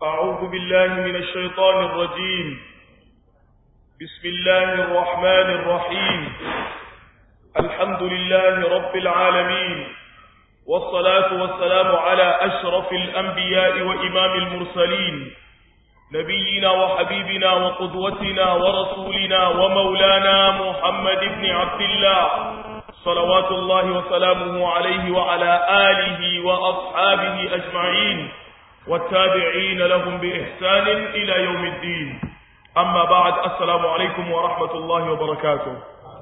أعوذ بالله من الشيطان الرجيم بسم الله الرحمن الرحيم الحمد لله رب العالمين والصلاة والسلام على أشرف الأنبياء وإمام المرسلين نبينا وحبيبنا وقدوتنا ورسولنا ومولانا محمد بن عبد الله صلوات الله وسلامه عليه وعلى آله وأصحابه أجمعين والتابعين لهم بإحسان إلى يوم الدين أما بعد السلام عليكم ورحمة الله وبركاته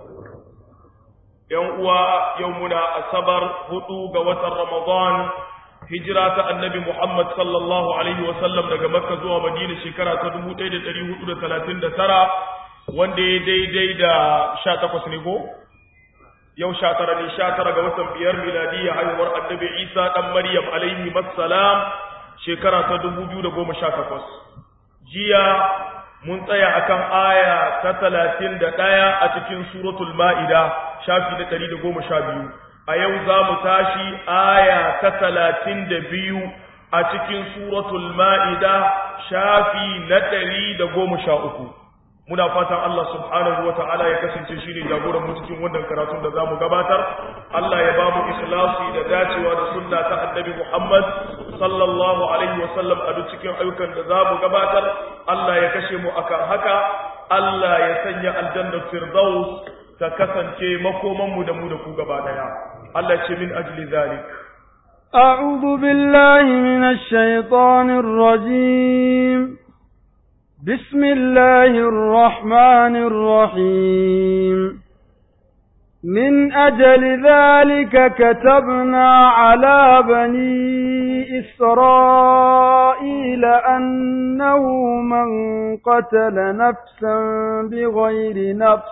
يوم يومنا السبر هدوء وتر رمضان هجرة النبي محمد صلى الله عليه وسلم daga Makka zuwa Madina shekara ta 1439 wanda ya daidai da 18 ne ko yau 19 ne 19 ga watan biyar miladiyya haihuwar annabi Isa dan Maryam alaihi wassalam shekara ta 2018 jiya mun tsaya akan aya ta 31 a cikin suratul maida shafi na 112 a yau za mu tashi aya ta 32 a cikin suratul maida shafi na 113 muna fatan Allah subhanahu wa ta'ala ya kasance shi ne jagoran mu cikin wannan karatun da za mu gabatar Allah ya ba mu ikhlasi da dacewa da sunna ta annabi Muhammad sallallahu alaihi wa sallam a duk cikin ayyukan da za mu gabatar Allah ya kashe mu akan haka Allah ya sanya aljannar firdaus ta kasance makoman mu da mu da ku gaba daya Allah ce min ajli zalik أعوذ بالله من الشيطان الرجيم بسم الله الرحمن الرحيم من أجل ذلك كتبنا على بني إسرائيل أنه من قتل نفسا بغير نفس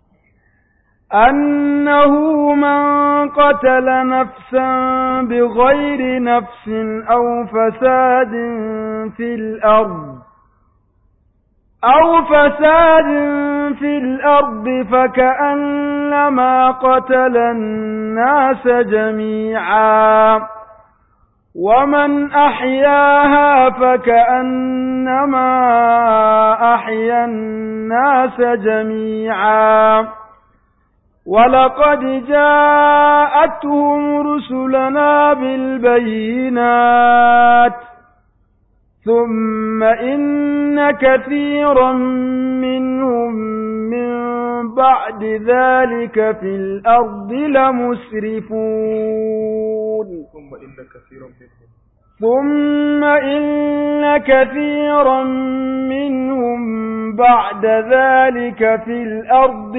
أنه من قتل نفسا بغير نفس أو فساد في الأرض أو فساد في الأرض فكأنما قتل الناس جميعا ومن أحياها فكأنما أحيا الناس جميعا ولقد جاءتهم رسلنا بالبينات ثم إن كثيرا منهم من بعد ذلك في الأرض لمسرفون ثم إن كثيرا منهم ثم إن كثيرا منهم بعد ذلك في الأرض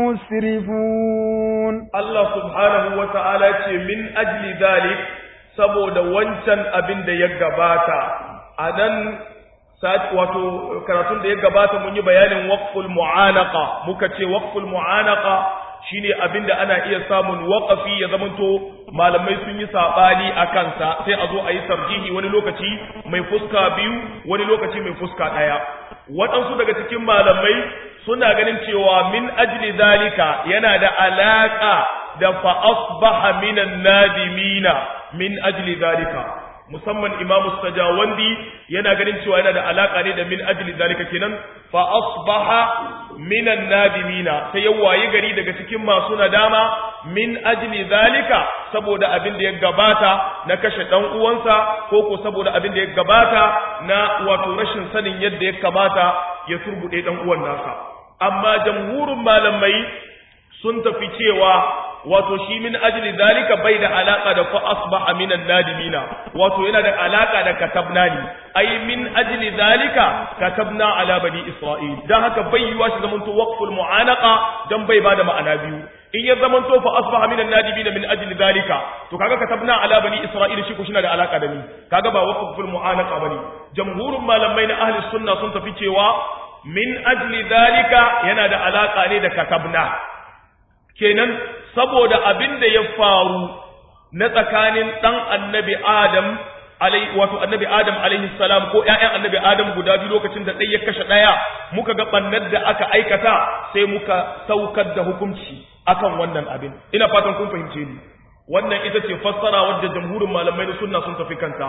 لمسرفون الله سبحانه وتعالى من أجل ذلك saboda wancan abin da ya gabata a nan wato karatun da ya gabata mun yi bayanin waqful mu'anaqa muka ce waqful mu'anaqa shine abin da ana iya samun waqafi ya zamanto malamai sun yi sabani a kansa sai a zo a yi sarjihi wani lokaci mai fuska biyu wani lokaci mai fuska ɗaya waɗansu daga cikin malamai suna ganin cewa min ajli zalika yana da alaka da fa asbaha minan nadimina min ajli zalika musamman imamu sajawandi yana ganin cewa yana da alaka ne da min ajli zalika kenan fa asbaha minan nadimina sai ya wayi gari daga cikin masu nadama min ajli zalika saboda abin da ya gabata na kashe dan uwansa ko ko saboda abin da ya gabata na wato rashin sanin yadda ya kamata ya turbude dan uwan nasa amma jamhurin malamai sun tafi cewa wato shi min ajli zalika bai da alaka da fa asbaha minan nadimina wato yana da alaka da katabna ne ai min ajli zalika katabna ala bani isra'il dan haka bai yiwa shi zamanto waqful mu'anaqa dan bai bada ma'ana biyu in ya zamanto fa asbaha minan nadimina min ajli zalika to kaga katabna ala bani isra'il shi ko shi da alaka da ni kaga ba waqful mu'anaqa bane jamhurun malamai na ahli sunna sun tafi cewa min ajli zalika yana da alaka ne da katabna kenan saboda abin da ya faru na tsakanin ɗan annabi Adam alai wato annabi Adam alaihi salam ko ƴaƴan annabi Adam guda biyu lokacin da ɗaya ya kashe ɗaya muka ga bannar da aka aikata sai muka saukar da hukunci akan wannan abin ina fatan kun fahimce ni wannan ita ce fassara wadda jamhurin malamai na sunna sun tafi kanta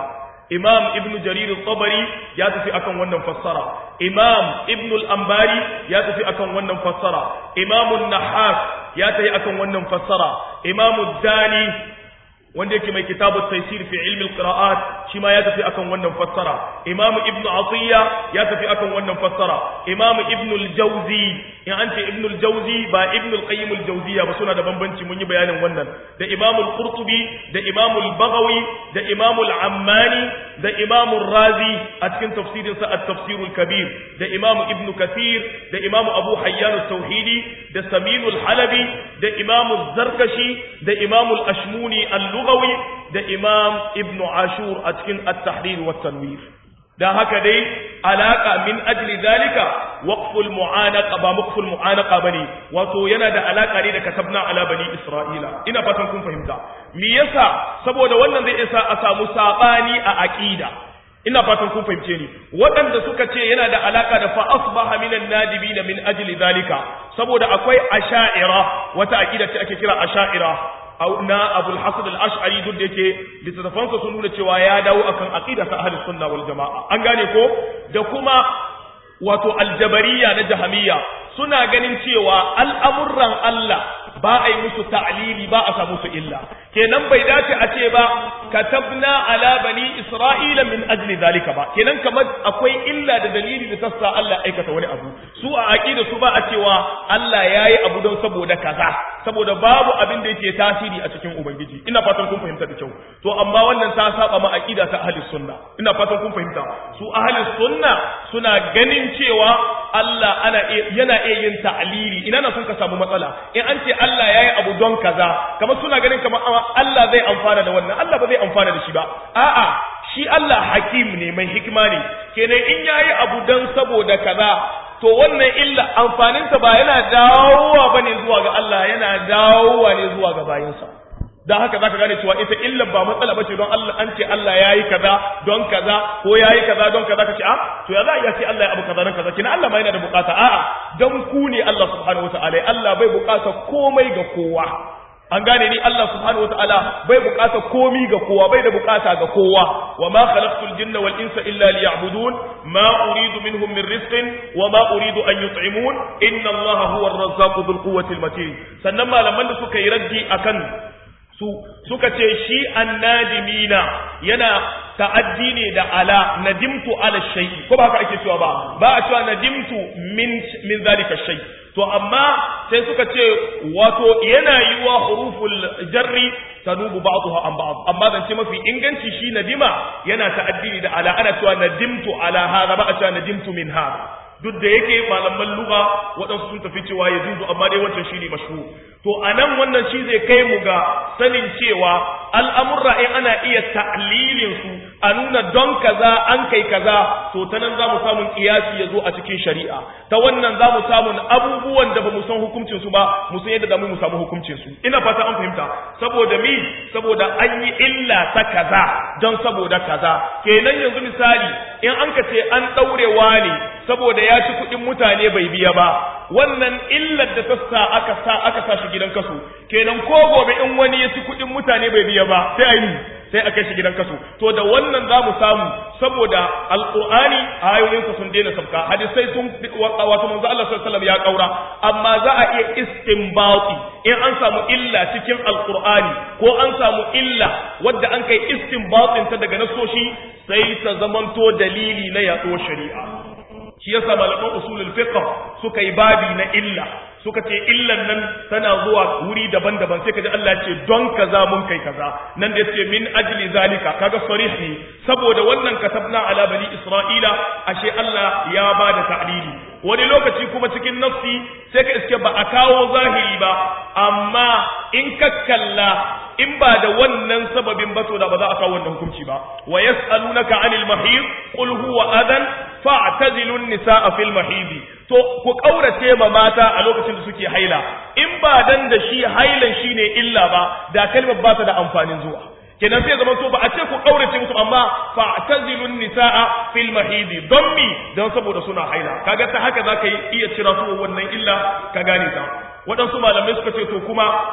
imam ibnu jarir al-tabari ya tafi akan wannan fassara imam ibnu al-ambari ya tafi akan wannan fassara imam an-nahas ya tafi akan wannan fassara imam ad-dani wanda yake mai kitabu taysir fi ilmi al-qira'at shi ma ya tafi akan wannan fassara imam ibnu atiya ya tafi akan wannan fassara imam ibnu al-jawzi in an ce ibnu al-jawzi ba ibnu al-qayyim al-jawziya ba suna da bambanci mun yi bayanin wannan da imam al-qurtubi da imam al-baghawi da imam al-ammani da imam al-razi a cikin tafsirin sa at-tafsir al-kabir da imam ibnu kathir da imam abu hayyan al-tauhidi da samin al-halabi da imam az-zarkashi da imam al-ashmuni al-lughawi da imam ibnu ashur a cikin at-tahrir wa tanwir dan haka dai alaka min ajli zalika waqful mu'anaqa ba waqful mu'anaqa bane wato yana da alaka ne da katabna ala bani isra'ila ina fatan kun fahimta me yasa saboda wannan zai isa a samu sabani a aqida ina fatan kun fahimce ni waɗanda suka ce yana da alaka da fa asbaha minan nadibina min ajli zalika saboda akwai asha'ira wata aqida ce ake kira asha'ira na abul hasan al-ash'ari duk da yake littattafansa sun nuna cewa ya dawo akan aqida ta ahlus sunna wal jamaa an gane ko da kuma wato aljabariya na jahamiyya suna ganin cewa al'amuran Allah ba a yi musu ta'lili ba a samu su illa kenan bai dace a ce ba katabna ala bani isra'ila min ajli zalika ba kenan kamar akwai illa da dalili da tassa Allah aikata wani abu su a aqida su ba a cewa Allah yayi abu don saboda kaza saboda babu abin da yake tasiri a cikin ubangiji ina fatan kun fahimta da kyau to amma wannan ta saba ma aqida ta ahli sunna ina fatan kun fahimta su ahli sunna suna ganin cewa Allah ana yana iya yin ta'lili ina na sun ka samu matsala in an ce Allah yayi abu don kaza kamar suna ganin kamar Allah zai amfana da wannan Allah ba zai amfana da shi ba a'a shi Allah hakim ne mai hikima ne kenan in yayi abu don saboda kaza to wannan illa amfaninsa ba yana dawowa bane zuwa ga Allah yana dawowa ne zuwa ga bayinsa dan haka zaka gane cewa ita illa ba matsala bace don Allah an ce Allah yayi kaza don kaza ko yayi kaza don kaza kace a to ya za ya ce Allah ya abu kaza don kaza kina Allah ma yana da bukata a'a dan ku ne Allah subhanahu wataala Allah bai bukata komai ga kowa an gane ni Allah subhanahu wataala bai bukata komi ga kowa bai da bukata ga kowa wa ma khalaqtul jinna wal insa illa liya'budun ma uridu minhum min rizqin wa ma uridu an yut'imun inna Allaha huwa ar-razzaqu dhul quwwati al-matin sannan malaman da suka yi raddi akan su suka ce shi annadimina yana ta'addi ne da ala nadimtu ala shay'i ko ba haka ake cewa ba ba a cewa nadimtu min min zalika shay to amma sai suka ce wato yana yi wa huruful jarri tanubu ba'daha an ba'd amma zan ce mafi inganci shi nadima yana ta'addi da ala ana cewa nadimtu ala hada ba a cewa nadimtu min hada duk da yake malaman lugha waɗansu sun tafi cewa ya juzu amma dai wancan shi ne mashhur to anan wannan shi zai kai mu ga sanin cewa al'amurra in ana iya ta'lilin su a nuna don kaza an kai kaza to ta nan za mu samun kiyasi ya zo a cikin shari'a ta wannan za mu samun abubuwan da ba mu san hukuncin su ba mu san yadda da mu samu hukuncin su ina fata an fahimta saboda mi saboda an yi illa ta kaza don saboda kaza kenan yanzu misali in an ka ce an ɗaurewa ne saboda ya ci kuɗin mutane bai biya ba wannan illar da ta sa aka sa aka sa shi gidan kaso kenan ko gobe in wani ya ci kuɗin mutane bai biya ba sai a yi sai a kai shi gidan kaso to da wannan za mu samu saboda alqur'ani ayoyinsa sun daina sabka hadisai sun wato manzo Allah sallallahu alaihi wasallam ya kaura amma za a iya istinbati in an samu illa cikin alqur'ani ko an samu illa wadda an kai istinbatin ta daga nasoshi sai ta zamanto dalili na yaɗo shari'a shi yasa malaman usulul fiqh suka yi babi na illa suka ce illan nan tana zuwa wuri daban-daban sai kaji Allah ce don kaza mun kai kaza nan da yace min ajli zalika kaga sarih ne saboda wannan katabna ala bani isra'ila ashe Allah ya bada ta'lili wani lokaci kuma cikin nafsi sai ka iske ba a kawo zahiri ba amma in ka kalla in ba da wannan sababin ba to da ba za a kawo wannan hukunci ba wa yas'alunaka 'anil mahid qul huwa adan fa'tazilu an-nisaa fil mahid to ku kaurace ma mata a lokacin da suke haila in ba dan da shi hailan shine illa ba da kalmar ba ta da amfanin zuwa kenan sai zaman to ba a ce ku kaurace musu amma fa'tazilu an-nisaa fil mahid don mi dan saboda suna haila kaga ta haka zaka yi iya cira su wannan illa ka gane ta waɗansu malamai suka ce to kuma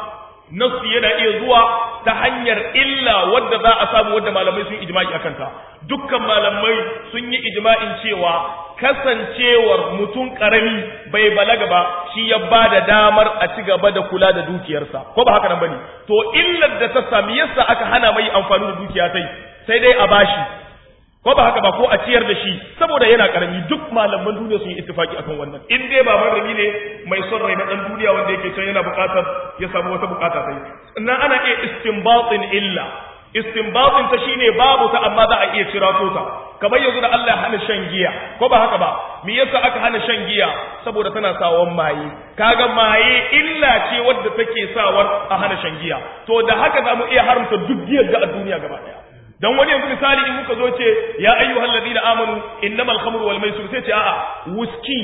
nasu yana iya zuwa ta hanyar illa wadda za a samu wadda malamai sun ijma'i akan ta dukkan malamai sun yi ijma'in cewa kasancewar mutum karami bai balaga ba shi ya ba da damar a ci gaba da kula da dukiyarsa ko ba haka nan bane to illar da ta sami yasa aka hana mai amfani da dukiya sai sai dai a bashi ko ba haka ba ko a ciyar da shi saboda yana karami duk malaman duniya sun yi ittifaki akan wannan in dai ba marami ne mai son rai na dan duniya wanda yake can yana bukatar ya samu wata bukata sai sannan ana iya istinbatin illa istinbatin ta shine babu ta amma za a iya cirato ta kamar yanzu da Allah ya hana shan giya ko ba haka ba me yasa aka hana shan giya saboda tana sawan maye kaga maye illa ce wadda take sawar a hana shan giya to da haka za mu iya haramta duk giyar ga a duniya gaba daya dan wani yanzu misali in muka zo ce ya ayyuhal ladina amanu innamal khamru wal maisir sai ce a'a wuski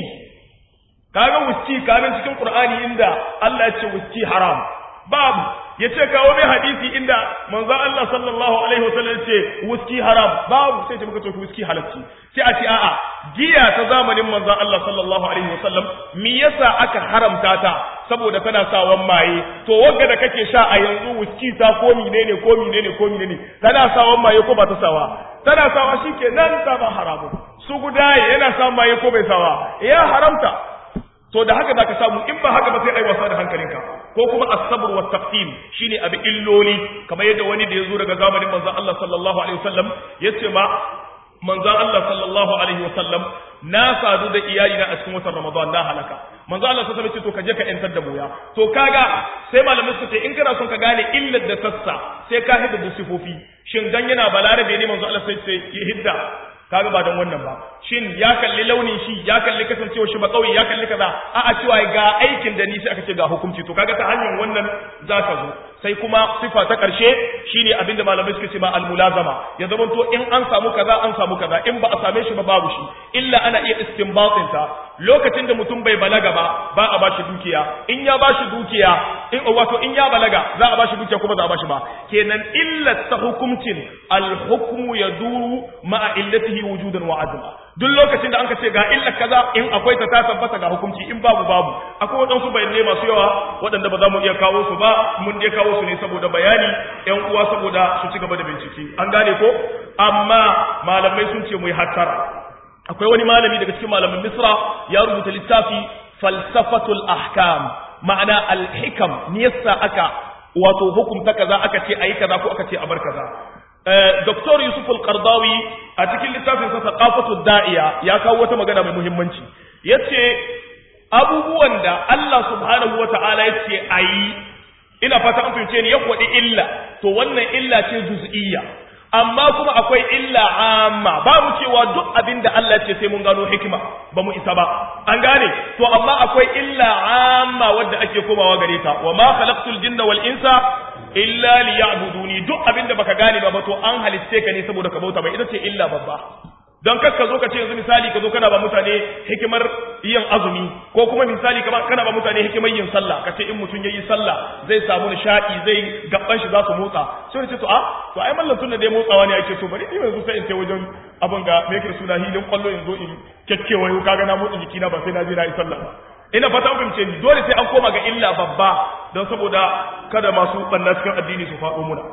kaga wuski kamin cikin qur'ani inda Allah ya ce wuski haram babu yace kawo mai hadisi inda manzo Allah sallallahu alaihi wasallam ya ce wuski haram babu sai ce muka ce wuski halacci sai a ce a'a giya ta zamanin manzo Allah sallallahu alaihi wasallam me yasa aka haramta ta saboda tana sawan maye to wanda da kake sha a yanzu wuski ta ko menene ko menene ko menene tana sawan maye ko ba ta sawa tana sawa shikenan ta ba haramu su gudaye yana sa maye ko bai sawa ya haramta to da haka zaka samu in ba haka ba sai ai wasa da hankalinka ko kuma as-sabr wa taqsim shine abi illoli kamar yadda wani da yazo daga zamanin manzon Allah sallallahu alaihi wasallam yace ma manzon Allah sallallahu alaihi wasallam na sadu da iyalina a cikin watan Ramadan na halaka manzo Allah sai ce to ka je ka yantar da boya to kaga sai malamin su ce in kana son ka gane illar da sassa sai ka hidda da sifofi shin dan yana balarabe ne manzo Allah sai ce ya hidda kaga ba dan wannan ba shin ya kalli launin shi ya kalli kasancewa shi ba kauye ya kalli kaza a a cewa ga aikin da ni sai aka ce ga hukunci to kaga ta hanyar wannan zaka zo sai kuma sifa ta karshe shine abinda malamai suka ce ba almulazama ya zama to in an samu kaza an samu kaza in ba a same shi ba babu shi illa ana iya istinbatin ta lokacin da mutum bai balaga ba ba a bashi dukiya in ya bashi dukiya in wato in ya balaga za a bashi dukiya kuma za a bashi ba kenan illat ta hukuncin alhukmu yaduru ma'a illatihi wujudan wa adla duk lokacin da anka ce ga illa kaza in akwai ta ta tabbata ga hukunci in babu babu akwai waɗansu bayanai masu yawa waɗanda ba za mu iya kawo su ba mun dai kawo su ne saboda bayani ƴan uwa saboda su ci gaba da bincike an gane ko amma malamai sun ce mu yi hattara akwai wani malami daga cikin malamin misra ya rubuta littafi falsafatul ahkam ma'ana al-hikam ne yasa aka wato hukunta kaza aka ce ayi kaza ko aka ce a bar kaza Dr. Yusuf al-Qardawi a cikin littafin sa Thaqafatu Da'iya ya kawo wata magana mai muhimmanci yace abubuwan da Allah subhanahu wata'ala yace ayi ina fata an fahimce ni ya kwadi illa to wannan illa ce juz'iyya amma kuma akwai illa amma ba mu cewa duk abin da Allah ce sai mun gano hikima ba mu isa ba an gane to amma akwai illa amma wadda ake komawa gare ta wa ma khalaqtul jinna wal insa illa liya'buduni duk abin da baka gane ba to an halitte ka ne saboda ka bauta mai ita ce illa babba don kar ka zo ka ce yanzu misali ka zo kana ba mutane hikimar yin azumi ko kuma misali kana ba mutane hikimar yin sallah ka ce in mutum ya yi sallah zai samu nishaɗi zai gaban shi za su motsa sai ce to a to ai mallan tun da dai motsawa ne ake to bari ni yanzu sai in ce wajen abin ga me yake suna hilin kwallo yanzu in kekkewa yau kaga na motsa jikina ba sai na je na yi sallah ba ina fata an fahimce ni dole sai an koma ga illa babba don saboda kada masu banna cikin addini su faɗo muna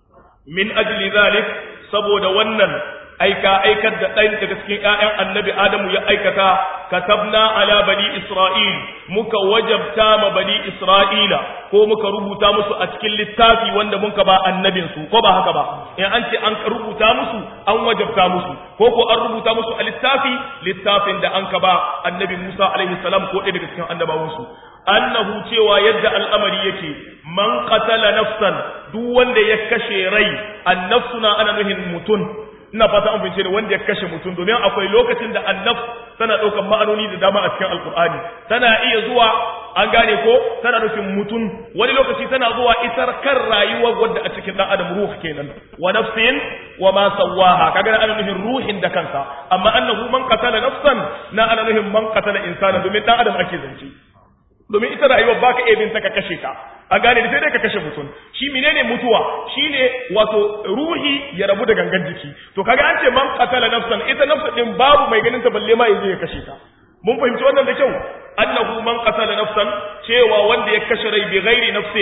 min ajli zalik saboda wannan aika aikar da ɗan daga cikin ‘ya'yan annabi Adamu ya aikata, katabna ala bani Isra'il, muka wajabta ma bani Isra'ila, ko muka rubuta musu a cikin littafi wanda muka ba annabinsu, ko ba haka ba, in an ce an rubuta musu, an wajabta musu, ko ko an rubuta musu a littafi, littafin da an ka ba annabi Musa alaihi salam ko ɗaya daga cikin annabawansu. Annahu cewa yadda al'amari yake, man qatala nafsan duk wanda ya kashe rai, annafsuna ana nuhin mutum, ina fata an fahimce ne wanda ya kashe mutum domin akwai lokacin da annaf tana ɗaukar ma'anoni da dama a cikin alkur'ani tana iya zuwa an gane ko tana nufin mutum wani lokaci tana zuwa isar kan rayuwar wadda a cikin ɗan adam ruh kenan wa nafsin wa ma sawaha kaga ana nufin ruhin da kansa amma annahu man qatala nafsan na ana nufin man qatala insana domin ɗan adam ake zance domin ita rayuwar baka iya bin ta ka kashe ka a gane da sai dai ka kashe mutum shi menene mutuwa shine wato ruhi ya rabu da gangan jiki to kaga an ce man qatala nafsan ita nafsa din babu mai ganin ta balle ma yaje ya kashe ta mun fahimci wannan da kyau annahu man qatala nafsan cewa wanda ya kashe rai bi ghairi nafsin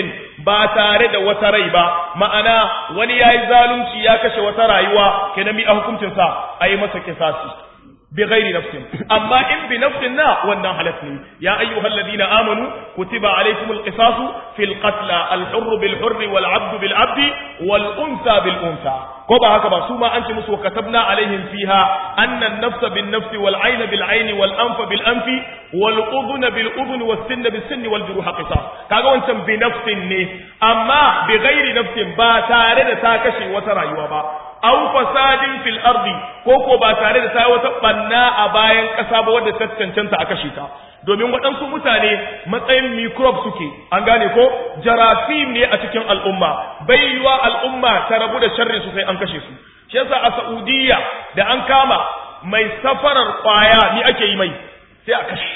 ba tare da wata rai ba ma'ana wani yayi zalunci ya kashe wata rayuwa kenan mi a hukuncin sa ayi masa kisasi بغير نفس أما إن بنفس نا وانا حلفني يا أيها الذين آمنوا كتب عليكم القصاص في القتلى الحر بالحر والعبد بالعبد والأنثى بالأنثى كما هكذا سوما أنت مسو كتبنا عليهم فيها أن النفس بالنفس والعين بالعين والأنف بالأنف والأذن بالأذن والسن بالسن والجروح قصاص كاغا وانت بنفس ني أما بغير نفس با تارد تاكشي وترى يوبا aw fasadin fil ardi ko ko ba tare da ta wata banna a bayan ƙasa ba wadda ta cancanta a kashe ta domin waɗansu mutane matsayin microbe suke an gane ko jarasim ne a cikin al'umma bai yiwa al'umma ta rabu da sharri su sai an kashe su shi yasa a Saudiya da an kama mai safarar kwaya ni ake yi mai sai a kashe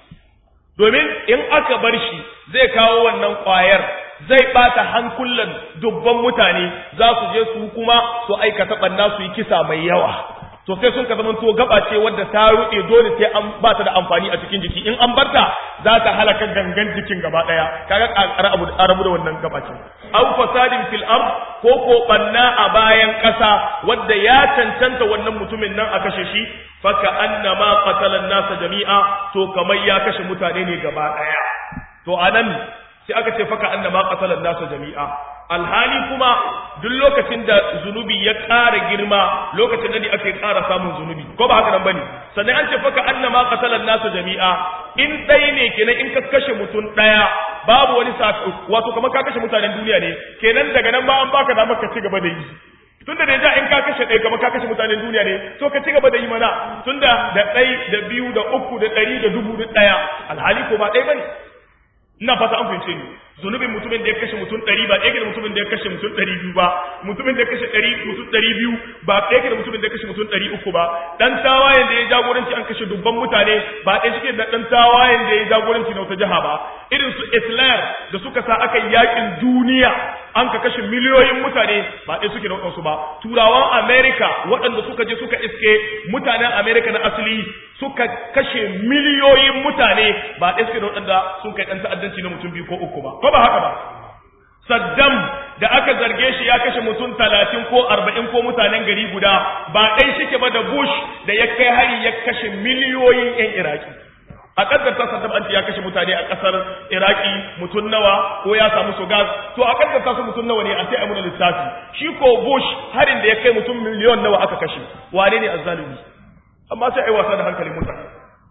domin in aka bar shi zai kawo wannan kwayar zai bata hankulan dubban mutane za su je su kuma su aikata banna su yi kisa mai yawa to sai sun ka zama to gaba ce wadda ta ruɗe dole sai an ba ta da amfani a cikin jiki in an barta za ta halaka gangan jikin gaba daya kaga a rabu da wannan gaba ce aw fasadin fil ard ko ko banna a bayan ƙasa wadda ya cancanta wannan mutumin nan a kashe shi faka annama qatala nasa jami'a to kamar ya kashe mutane ne gaba daya to anan sai aka ce faka annama qatala nasa jami'a alhali kuma duk lokacin da zunubi ya ƙara girma lokacin da ne ake ƙara samun zunubi ko ba haka nan bane sannan an ce faka annama qatala nasa jami'a in dai ne kenan in ka kashe mutum daya babu wani wato kamar ka kashe mutanen duniya ne kenan daga nan ba an baka damar ka ci gaba da yi tunda da ja in ka kashe ɗaya kamar ka kashe mutanen duniya ne to ka ci gaba da yi mana tunda da ɗai da biyu da uku da ɗari da dubu da ɗaya alhali ko ba ɗaya bane ina fata an fahimce ni zunubin mutumin da ya kashe mutum ɗari ba ɗaya da mutumin da ya kashe mutum ɗari biyu ba mutumin da ya kashe ɗari mutum ɗari biyu ba ɗaya da mutumin da ya kashe mutum ɗari uku ba ɗan tawayen da ya jagoranci an kashe dubban mutane ba ɗaya suke da ɗan tawayen da ya jagoranci na wata jiha ba irin su islam da suka sa aka yakin duniya an ka kashe miliyoyin mutane ba ɗaya suke da waɗansu ba turawan america waɗanda suka je suka iske mutanen america na asali suka kashe miliyoyin mutane ba ɗaya suke da waɗanda sun kai ɗan ta'addanci na mutum biyu ko uku ba ko ba haka ba Saddam da aka zarge shi ya kashe mutum talatin ko arba'in ko mutanen gari guda ba ɗai shike ba da Bush da ya kai hari ya kashe miliyoyin 'yan Iraki. A ƙaddarta Saddam an ya kashe mutane a ƙasar Iraki mutum nawa ko ya samu su gas, to a ƙaddarta su mutum nawa ne a sai a muna lissafi. Shi ko Bush harin da ya kai mutum miliyon nawa aka kashe, wane ne azzalumi? Amma sai a yi wasa da hankalin mutane.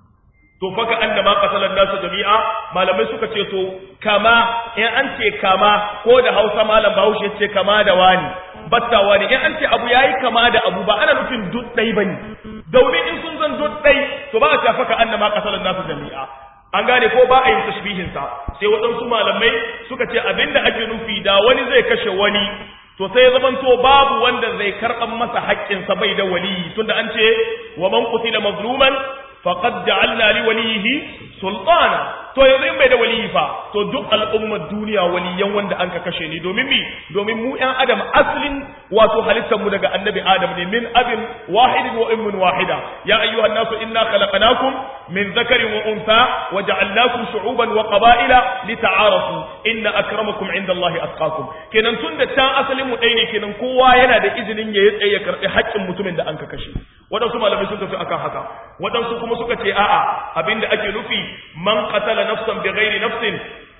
to faka annama qasalan nasu jami'a malamai suka ce to kama in an ce kama ko da Hausa malam Bahaushe ce kama da wani batta wani in an ce abu yayi kama da abu ba ana nufin duk dai bane domin in sun zan duk dai to ba a ce faka annama qasalan nasu jami'a an gane ko ba a yin tashbihin sa sai waɗansu malamai suka ce abinda ake nufi da wani zai kashe wani to sai zamanto babu wanda zai karɓan masa haƙƙinsa bai da waliyi tunda an ce wa man qutila mazluman faqad ja'alna li walihi sultana to yanzu in bai da waliyi fa to duk al'ummar duniya waliyan wanda an ka kashe ni domin mi domin mu ƴan adam aslin wato halittar mu daga annabi adam ne min abin wahidin wa ummin wahida ya ayyuhan nasu inna khalaqnakum min dhakarin wa untha wa ja'alnakum shu'uban wa qaba'ila lita'arafu inna akramakum indallahi atqakum kenan tunda ta asalin mu ɗaya ne kenan kowa yana da izinin ya tsaye ya karɓi haƙƙin mutumin da an ka kashe waɗansu malamai sun tafi akan haka waɗansu kuma suka ce a'a abinda ake nufi man qatala nafsan bighairi nafsin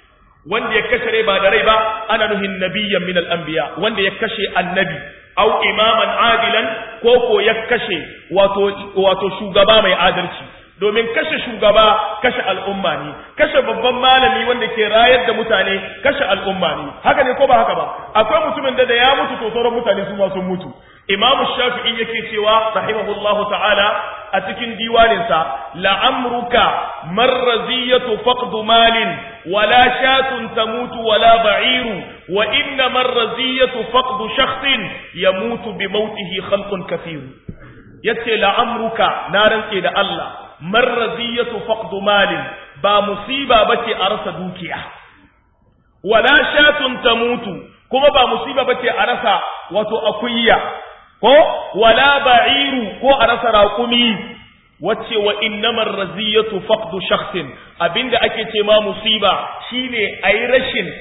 wanda ya kashe rai ba da rai ba ana nuhin nabiyyan min al-anbiya wanda ya kashe annabi aw imaman adilan ko ko ya kashe wato wato shugaba mai adalci domin kashe shugaba kashe al'umma ne kashe babban malami wanda ke rayar da mutane kashe al'umma ne haka ne ko ba haka ba akwai mutumin da da ya mutu to sauran mutane su ma sun mutu imam shafi'i yake cewa rahimahullahu ta'ala a cikin diwaninsa la'amruka marraziyatu faqdu malin wala shatun tamutu wala ba'iru wa inna marraziyatu faqdu shakhsin yamutu bi mautihi khalqun kathir yace la'amruka na rantse da Allah marraziyatu faqdu malin ba musiba bace a rasa dukiya wala shatun tamutu kuma ba musiba bace a rasa wato akuyya ko wala ba'iru ko a rasa raƙumi wacce wa innamar raziyatu faqdu shakhsin abinda ake ce ma musiba shine ayi rashin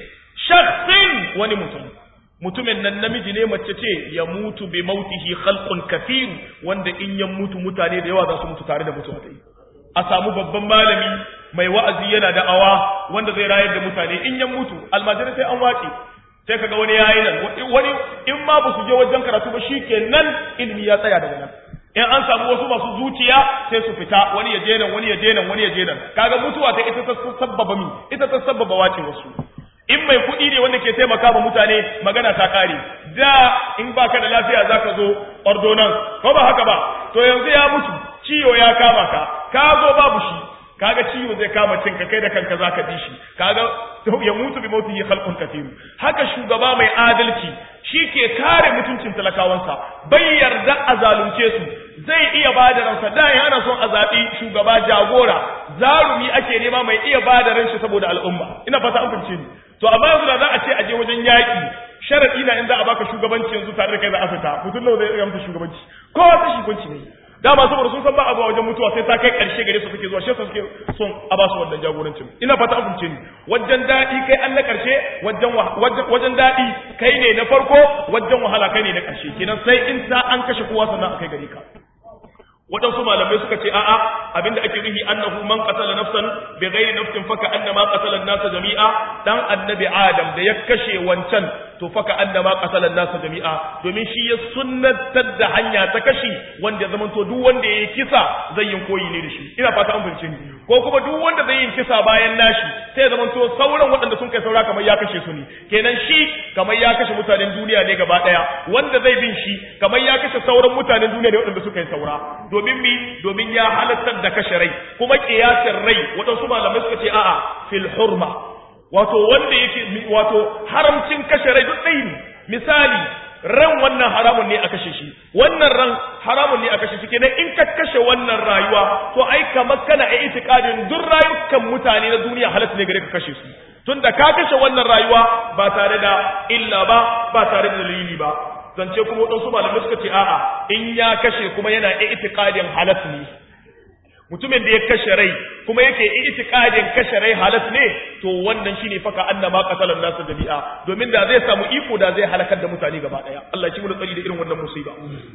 shakhsin wani mutum mutumin nan namiji ne mace ce ya mutu bi mautihi khalqun kathir wanda in ya mutu mutane da yawa za su mutu tare da mutuwa dai a samu babban malami mai wa'azi yana da awa wanda zai rayar da mutane in ya mutu almajirai sai an wace sai kaga wani yayi nan wani in ma ba su je wajen karatu ba shikenan ilimi ya tsaya daga nan in an samu wasu masu zuciya sai su fita wani ya je nan wani ya je nan wani ya je nan kaga mutuwa ta ita ta sabbaba mi ita ta sabbaba wace wasu in mai kuɗi ne wanda ke taimaka ma mutane magana ta kare da in baka da lafiya zaka zo ordonance ko ba haka ba to yanzu ya mutu ciwo ya kama ka ka zo babu shi kaga ciwo zai kama cinka kai da kanka zaka bi shi kaga ya mutu bi mautihi khalqun kathir haka shugaba mai adalci shi ke kare mutuncin talakawansa bai yarda a zalunce su zai iya bada ransa da yana son a zaɓi shugaba jagora zarumi ake nema mai iya bada ran shi saboda al'umma ina fata an fahimce ni to amma yanzu da za a ce a je wajen yaƙi sharadi na in za a baka shugabanci yanzu tare da kai za a fita mutum nawa zai iya mata shugabanci ko wata shugabanci ne dama saboda sun san ba a zuwa wajen mutuwa sai ta kai karshe gare su suke zuwa shi suke son a ba su wannan jagorancin ina fata an fahimce ni wajen daɗi kai an na karshe wajen wajen daɗi kai ne na farko wajen wahala kai ne na karshe kenan sai in ta an kashe kowa sannan a kai gare ka waɗansu malamai suka ce a'a abinda ake nufi annahu man qatala nafsan bi ghairi nafsin faka annama qatala an-nasa jami'a dan annabi adam da ya kashe wancan to faka annama qatala an-nasa jami'a domin shi ya sunnatar da hanya ta kashi wanda ya zamanto duk wanda yayi kisa zai yin koyi ne da shi ina fata an fahimce ni ko kuma duk wanda zai yin kisa bayan nashi sai ya zamanto sauran waɗanda sun kai saura kamar ya kashe su ne kenan shi kamar ya kashe mutanen duniya ne gaba ɗaya wanda zai bin shi kamar ya kashe sauran mutanen duniya ne waɗanda suka yi saura domin mi domin ya halattar da kashe rai kuma kiyasin rai waɗansu malamai suka ce a'a fil hurma wato wanda yake wato haramcin kashe rai duk ɗaya ne misali ran wannan haramun ne a kashe shi wannan ran haramun ne a kashe shi kenan in ka kashe wannan rayuwa to ai kamar kana a itikadin duk rayukan mutane na duniya halatta ne gare ka kashe su tunda ka kashe wannan rayuwa ba tare da illa ba ba tare da dalili ba zance kuma waɗansu malamai suka ce a'a in ya kashe kuma yana itikadin halas ne mutumin da ya kashe rai kuma yake itikadin kashe rai halas ne to wannan shine faka annama qatalan nasu jami'a domin da zai samu iko da zai halakar da mutane gaba daya Allah ya ci mu tsari da irin wannan musiba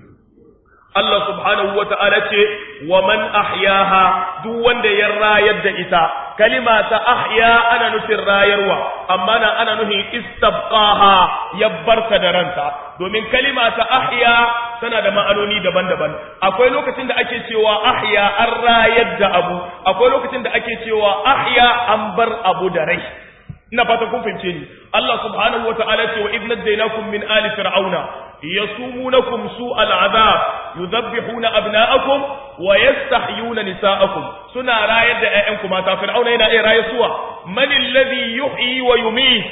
Allah subhanahu wa ta'ala ce wa man ahyaha duk wanda ya rayar da ita kalima ta ahya ana nufin rayarwa amma na ana nufin istabqaha ya barta da ranta domin kalima ta ahya tana da ma'anoni daban-daban akwai lokacin da ake cewa ahya an rayar da abu akwai lokacin da ake cewa ahya an bar abu da rai ina fata kun fahimce ni Allah subhanahu wataala ce wa idh najaynakum min ali fir'auna yasumunakum su'al azab yudhabbihuna abna'akum wa yastahyuna nisa'akum suna rayar da ƴaƴanku mata fir'auna yana iya rayuwa man alladhi yuhyi wa yumiit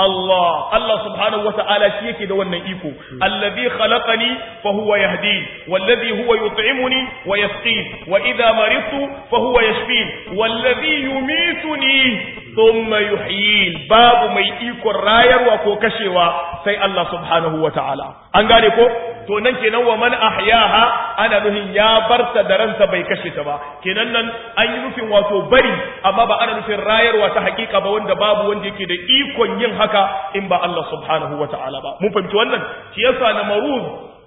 Allah Allah subhanahu wata'ala shi yake da wannan iko allazi khalaqani fa huwa yahdin wallazi huwa yut'imuni wa yasqin wa idha maridtu fa huwa yashfin wallazi yumituni thumma yuhyin babu mai ikon rayarwa ko kashewa sai Allah subhanahu wata'ala an gane ko to nan kenan wa man ahyaha ana nuhin ya barta da ranta bai kashe ta ba kenan nan an yi nufin wato bari amma ba ana nufin rayarwa ta hakika ba wanda babu wanda yake da ikon yin haka in ba Allah subhanahu wa ta'ala ba mun fahimci wannan shi yasa na maruz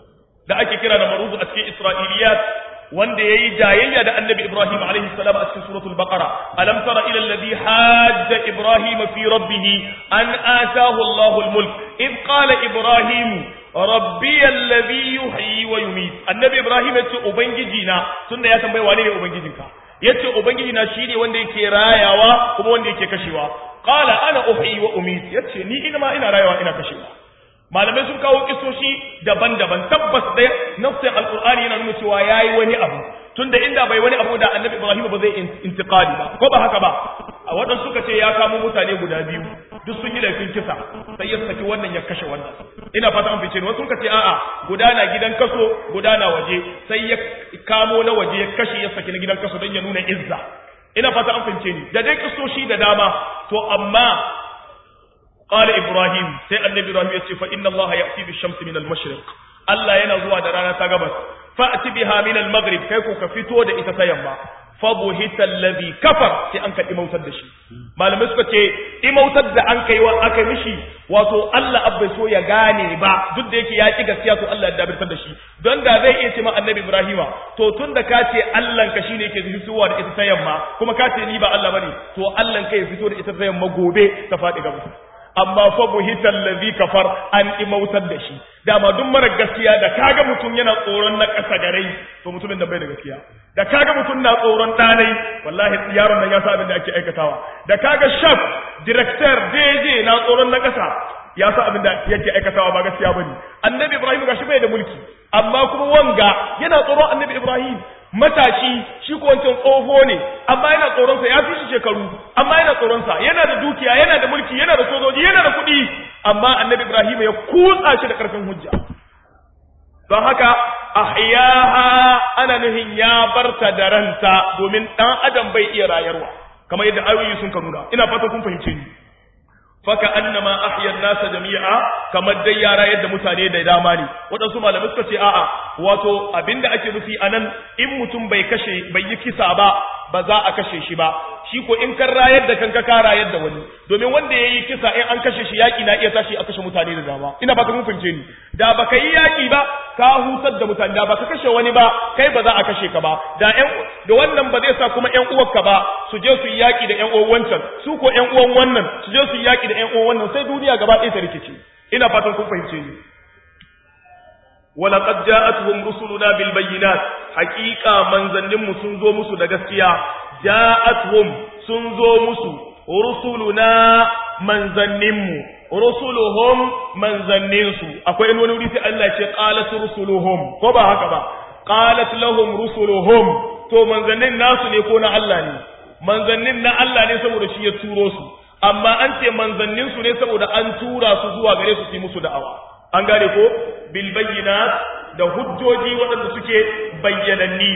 da ake kira da maruz a cikin isra'iliyat wanda yayi jayayya da annabi Ibrahim alaihi salam a cikin suratul baqara alam tara ila alladhi hajja ibrahim fi rabbih an ataahu Allahu al-mulk id qala ibrahim rabbi alladhi yuhyi wa yumiit annabi Ibrahim yace ubangiji na tunda ya tambaye wane ne ubangijinka yace ubangiji na shine wanda yake rayawa kuma wanda yake kashewa qala ana uhyi wa umiit yace ni ina ma ina rayawa ina kashewa malamai sun kawo kisoshi daban-daban tabbas da nafsin alqur'ani yana nuna cewa yayi wani abu tunda inda bai wani abu da annabi ibrahim ba zai intiqali ba ko ba haka ba a wadan suka ce ya kamo mutane guda biyu duk sun yi laifin kisa sai ya saki wannan ya kashe wannan ina fata an fice wasu suka ce a'a guda na gidan kaso guda na waje sai ya kamo na waje ya kashe ya saki na gidan kaso don ya nuna izza ina fata an fice ni da dai kisoshi da dama to amma قال إبراهيم سي النبي إبراهيم يقول فإن الله يأتي بالشمس من المشرق الله ينزوى درانا تغبس فأتي بها من المغرب كيكو كفتو دا إتتيما fabuhita allazi kafar sai an ka imautar da shi malamai suka ce imautar da an kai wa aka mishi wato Allah abbai so ya gane ba duk da yake ya ki gaskiya to Allah ya dabirtar da shi don da zai iya ce ma annabi Ibrahima to tun da ka ce Allah ka shine yake fitowa da ita ta yamma kuma ka ce ni ba Allah bane to Allah ka ya fito da ita ta yamma gobe ta faɗi gaba amma fa buhita allazi kafar an imautar da shi dama duk mara gaskiya da kaga mutum yana tsoron na ƙasa garai to mutumin da bai da gaskiya da kaga mutum na tsoron ɗanai wallahi yaron nan ya sa abin da ake aikatawa da kaga shaf director DJ na tsoron na ƙasa ya sa abin da yake aikatawa ba gaskiya bane annabi ibrahim gashi bai da mulki amma kuma wanga yana tsoron annabi ibrahim matashi shi ko wancan tsoho ne amma yana tsoron sa ya fi shi shekaru amma yana tsoron sa yana da dukiya yana da mulki yana da sojoji yana da kuɗi amma annabi ibrahim ya kutsa shi da karfin hujja don haka ahyaha ana nuhin ya barta da ranta domin dan adam bai iya rayarwa kamar yadda ayoyi sun ka nuna ina fata kun fahimce ni faka annama ahyan nasa jami'a kamar dai yara yadda mutane da dama ne waɗansu malamai suka ce a'a wato abinda ake nufi anan in mutum bai kashe bai yi kisa ba ba za a kashe shi ba shi ko in kan rayar da kanka ka rayar da wani domin wanda yayi kisa in an kashe shi yaki na iya tashi a kashe mutane da dama ina baka mun fince ni da baka yi yaki ba ka hutar da mutane da baka kashe wani ba kai ba za a kashe ka ba da ƴan da wannan ba zai sa kuma ƴan uwarka ba su je su yi yaki da ƴan uwan wancan su ko ƴan uwan wannan su je su yi yaki da ƴan uwan wannan sai duniya gaba ɗaya ta rikice ina fatan kun fahimce ni ولقد جاءتهم رسلنا بالبينات حقيقة منزلهم سنزو مسو da gaskiya جاءتهم سنزو مسو رسلنا manzanninmu rusuluhum manzanninsu akwai in wani wuri sai Allah ce qalat rusuluhum ko ba haka ba qalat lahum rusuluhum to manzannin nasu ne ko na Allah ne manzannin na Allah ne saboda shi ya turo su amma an ce manzannin su ne saboda an tura su zuwa gare su su yi musu da'awa an gane ko bil bayyinat da hujjoji waɗanda suke bayyananni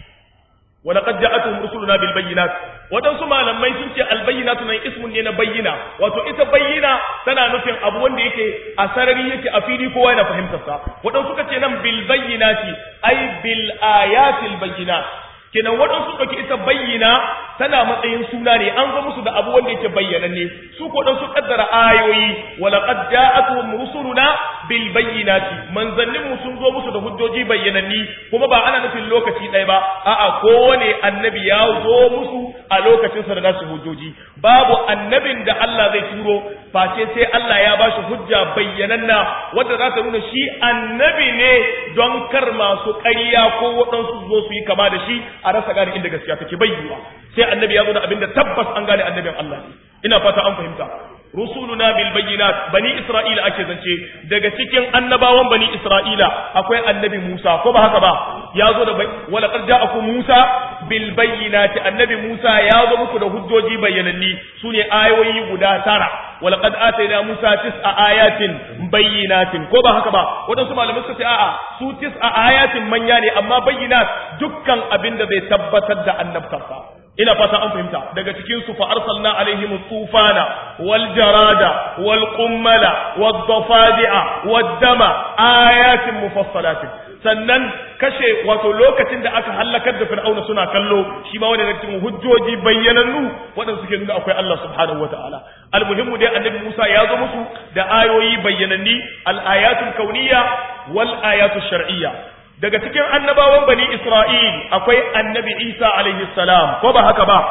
wa laqad ja'atuhum rusuluna bil bayyinat waɗansu malamai sun ce al bayyinatu nan ismun ne na bayyina wato ita bayyina tana nufin abu wanda yake a sarari yake a fili kowa yana fahimtar sa waɗansu suka ce nan bil bayyinati ay bil ayatil bayyinat kenan waɗansu ɗauki ita bayyana tana matsayin suna ne an zo musu da abu wanda yake bayyananne su ko dan su kaddara ayoyi wala qad ja'atuhum rusuluna bil bayyinati manzannin mu sun zo musu da hujjoji bayyananni kuma ba ana nufin lokaci ɗaya ba a'a kowane annabi ya zo musu a lokacin sa da nasu hujjoji babu annabin da Allah zai turo face sai Allah ya bashi hujja bayyananna wanda za ta nuna shi annabi ne don kar masu ƙarya ko waɗansu zo su yi kama da shi a rasa gane inda gaskiya take bayyana sai annabi ya zo da abin da tabbas an gane annabin Allah ne ina fata an fahimta rusuluna bil bayyinat bani isra'ila ake zance daga cikin annabawan bani isra'ila akwai annabi Musa ko ba haka ba ya zo da wala qad ja'akum Musa bil bayyinati annabi Musa ya zo muku da hujjoji bayyananni sune ayoyi guda tara wala qad atayna Musa tis'a ayatin bayyinatin ko ba haka ba wadansu malamai suka ce a'a su tis'a ayatin manya ne amma bayyinat dukkan abin da zai tabbatar da annabtarsa ina fata an fahimta daga cikin su fa arsalna alaihim tufana wal jarada wal qummala wad dafadi'a wad dama ayatin mufassalatin sannan kashe wato lokacin da aka halakar da fir'auna suna kallo shi ma wani cikin hujjoji bayyanannu waɗanda suke nuna akwai Allah subhanahu wataala almuhimmu dai annabi Musa ya zo musu da ayoyi bayyananni al ayatul kauniyya wal ayatul shar'iyya daga cikin annabawan bani Isra'il akwai annabi Isa alaihi salam ko ba haka ba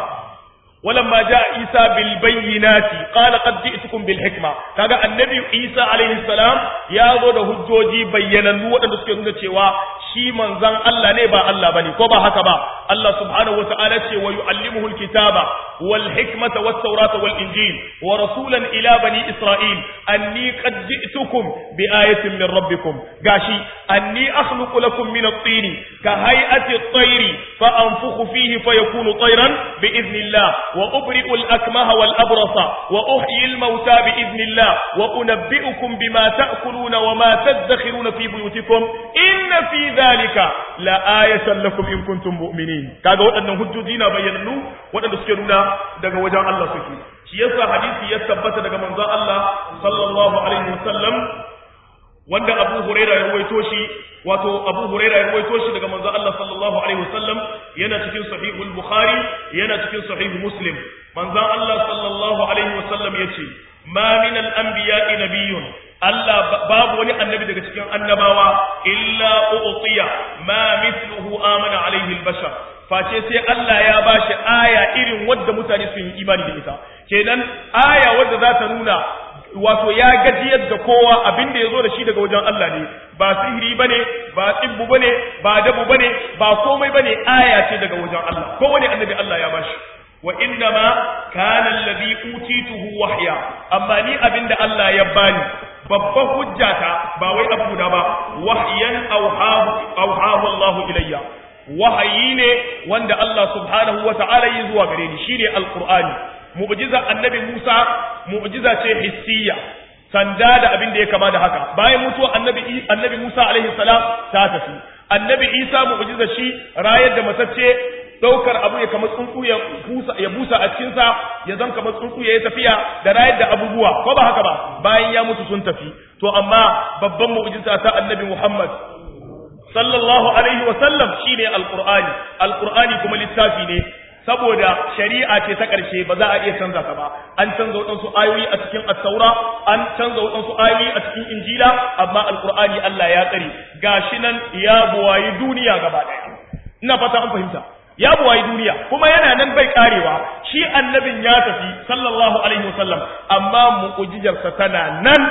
ولما جاء عيسى بالبينات قال قد جئتكم بالحكمه kaga annabi Isa alaihi salam ya zo da hujjoji bayyanannu waɗanda suke nuna cewa shi manzon Allah ne ba Allah bane ko ba haka ba Allah subhanahu wata'ala ce wa yu'allimuhu alkitaba wal hikmata wat tawrata wal injil wa rasulan ila bani isra'il anni qad ji'tukum bi ayatin min rabbikum gashi anni akhluqu lakum min at-tin ka hay'ati at-tayri fa anfukhu fihi fayakunu tayran bi idhnillah وأبرئ الأكمه والأبرص وأحيي الموتى بإذن الله وأنبئكم بما تأكلون وما تدخرون في بيوتكم إن في ذلك لآية لكم إن كنتم مؤمنين كذا وأن هجوجينا بيننو وأن تسكرون دقا وجاء الله سكي شيسا حديثي يتبت دقا منزاء الله صلى الله عليه وسلم wanda Abu Huraira ya ruwaito shi wato Abu Huraira ya ruwaito shi daga manzo Allah sallallahu alaihi wasallam yana cikin sahihul Bukhari yana cikin sahih Muslim manzo Allah sallallahu alaihi wasallam yace ma min al-anbiya'i nabiyyun Allah babu wani annabi daga cikin annabawa illa u'tiya ma mithluhu amana alaihi al-bashar face sai Allah ya bashi aya irin wadda mutane sun yi imani da ita kenan aya wadda za ta nuna wato ya gajiyar da kowa abin da ya zo da shi daga wajen Allah ne ba sihiri bane ba tsibbu bane ba dabu bane ba komai bane aya ce daga wajen Allah kowane annabi Allah ya bashi wa inna ma kana alladhi utituhu wahya amma ni abin da Allah ya bani babban hujjata ba wai abu da ba wahyan auhahu auhahu Allah ilayya wahayi ne wanda Allah subhanahu wa ta'ala yi zuwa gare ni shine alqur'ani mu'jiza annabi Musa mu'jiza ce hissiya sanda da abin da ya kama da haka bayan mutuwa annabi annabi Musa alaihi salam ta tafi annabi Isa mu'jiza shi rayar da matacce daukar abu ya kama tsuntsu ya busa ya busa a cikin sa ya zan kama tsuntsu ya tafiya da rayar da abubuwa ko ba haka ba bayan ya mutu sun tafi to amma babban mu'jiza ta annabi Muhammad sallallahu alaihi wa sallam shine alqur'ani alqur'ani kuma littafi ne saboda shari'a ce ta ƙarshe ba za a iya canza ta ba an canza waɗansu ayoyi a cikin attaura an canza waɗansu ayoyi a cikin injila amma alkur'ani Allah ya tsare gashi nan ya buwayi duniya gaba ɗaya ina fata an fahimta ya buwayi duniya kuma yana nan bai karewa shi annabin ya tafi sallallahu alaihi wasallam amma mu'jijarsa tana nan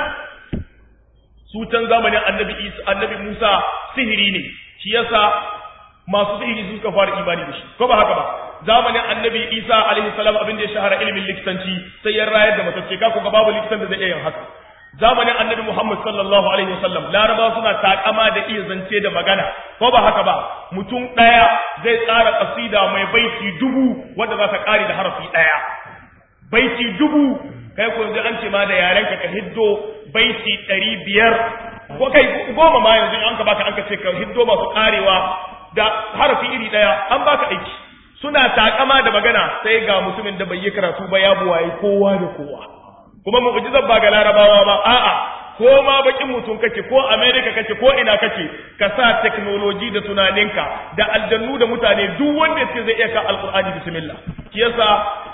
su can zamanin annabi Isa annabi Musa sihiri ne shi yasa masu sihiri su suka fara imani da shi ko ba haka ba zamanin annabi isa alaihi salam abin da ya shahara ilimin likitanci sai ya rayar da matacce ka ga babu likitan da zai iya yin haka zamanin annabi muhammad sallallahu alaihi wasallam larabawa suna takama da iya zance da magana ko ba haka ba mutum ɗaya zai tsara kasida mai baiti dubu wanda za ta kare da harafi ɗaya baiti dubu kai ko yanzu an ce ma da yaren ka ka hiddo baiti ɗari biyar ko kai goma ma yanzu an ka baka an ka ce ka hiddo masu karewa da harafi iri ɗaya an baka aiki suna takama da magana sai ga mutumin da bai yi karatu ba ya buwaye kowa da kowa kuma mu'jizar ba ga larabawa ba a'a ko ma bakin mutum kake ko america kake ko ina kake ka sa technology da tunaninka da aljannu da mutane duk wanda yake zai iya ka alqur'ani bismillah shi yasa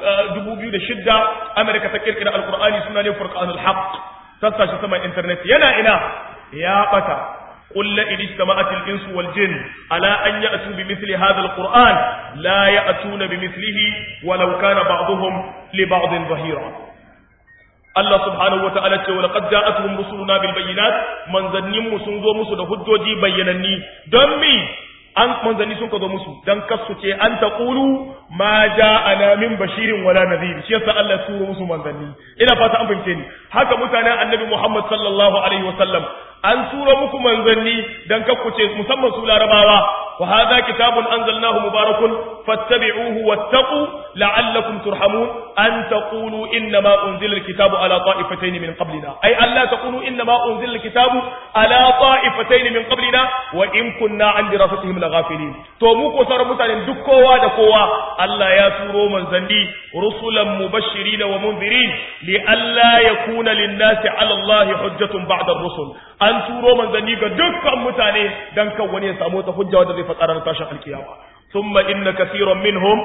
2006 america ta kirkira alqur'ani suna ne furqanul haqq sassa shi sama internet yana ina ya bata قل إن اجتمعت الإنس والجن على أن يأتوا بمثل هذا القرآن لا يأتون بمثله ولو كان بعضهم لبعض ظهيرا الله سبحانه وتعالى ولقد جاءتهم رسلنا بالبينات من ظنهم سنزو مسو ده حجوجي بينني دمي an manzanni sun ka zo musu dan kasu ce an taqulu ma ja'ana min bashirin wala nadhir shi yasa Allah ya turo musu manzanni ina fata an fahimce ni haka mutanen annabi Muhammad sallallahu alaihi wasallam an turo muku manzanni dan kakkuce musamman su larabawa wa hadha kitabun anzalnahu mubarakun fattabi'uhu wattaqu la'allakum turhamun an taqulu inna ma unzila alkitabu ala ta'ifatayn min qablina ay alla taqulu inna ma unzila alkitabu ala ta'ifatayn min qablina wa in kunna an dirasatihim laghafilin to mu ko sauran mutanen duk kowa da kowa Allah ya turo manzanni rusulan mubashirin wa munzirin li alla yakuna lin-nasi 'ala Allah hujjatun ba'da ar-rusul an turo manzanni ga dukkan mutane dan kan wani ya samu ta hujja wanda zai fatsara na tashin alkiyama thumma inna kaseeran minhum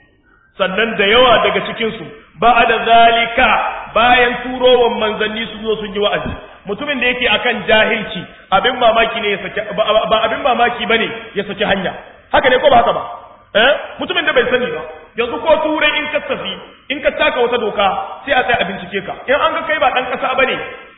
sannan da yawa daga cikin su ba'da zalika bayan turowan manzanni su zo sun yi wa'azi mutumin da yake akan jahilci abin mamaki ne ya saki ba abin mamaki bane ya saki hanya haka ne ko ba haka ba eh mutumin da bai sani ba yanzu ko turai in ka tafi in ka taka wata doka sai a tsaya a bincike ka in an ga kai ba dan kasa bane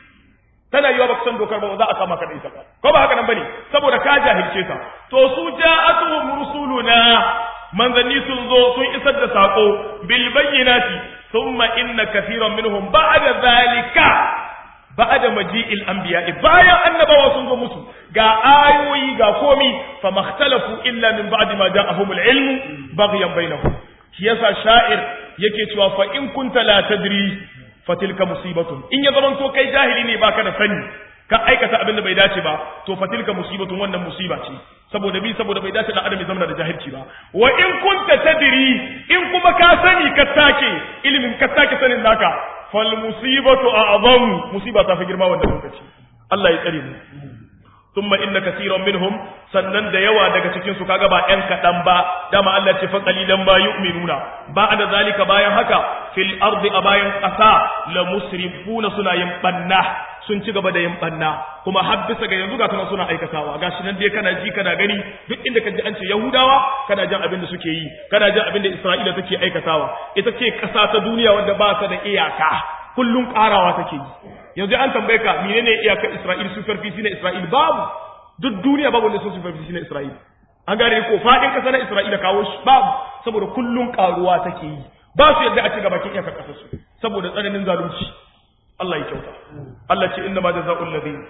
tana yiwa baka san dokar ba za a kama ka da ita ba ko ba haka nan bane saboda ka jahilce ta to su ja'atuhum rusuluna manzanni sun zo sun isar da sako bil bayyinati thumma inna kathiran minhum ba'da zalika ba'da maji'il anbiya bayan annabawa sun zo musu ga ayoyi ga komi fa makhtalafu illa min ba'di ma ja'ahumul ilmu baghyan bainahum shi yasa sha'ir yake cewa fa in kunta la tadri fatilka musibatun in ya zaman to kai jahili ne baka da sani ka aikata abin da bai dace ba to fatilka musibatun wannan musiba ce saboda bi saboda bai dace da adam ya zama da jahilci ba wa in kunta tadri in kuma ka sani ka take ilimin ka take sanin naka fal musibatu a'zam musiba ta fi girma wannan lokaci Allah ya tsare mu thumma inna kaseeran minhum sannan da yawa daga cikin su kaga ba ƴan kadan ba dama Allah ce fa qalilan ma yu'minuna ba'da zalika bayan haka fil ardi a bayan ƙasa la musrifuna suna yin banna sun ci gaba da yin banna kuma har bisa ga yanzu ga kuma suna aikatawa gashi nan dai kana ji kana gani duk inda ka ji an ce yahudawa kana jin abin da suke yi kana jin abin da isra'ila take aikatawa ita ce ƙasa ta duniya wanda ba ta da iyaka kullum ƙarawa take yi yanzu an tambaye ka menene iyakar isra'il superfici na isra'il babu duk duniya babu wanda sun superfici na isra'il an gane ko faɗin ƙasa na isra'ila kawo shi babu saboda kullum ƙaruwa take yi ba su yadda a ci gaba kin iyakar ƙasar su saboda tsananin zalunci Allah ya kyauta Allah ce inna ma jazaa'ul ladina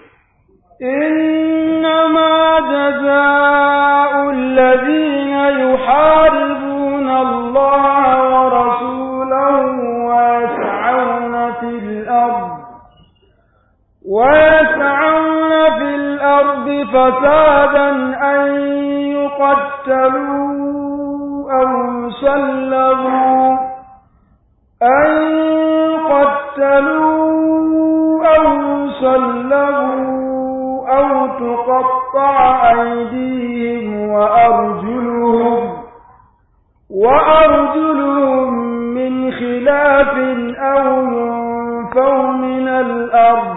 إنما جزاء الذين يحاربون الله ورسوله ويسعون في الأرض ويسعون في الأرض فسادا أن يقتلوا أو يسلبوا أن يقتلوا أو يسلبوا أو تقطع أيديهم وأرجلهم وأرجلهم من خلاف أو ينفوا من الأرض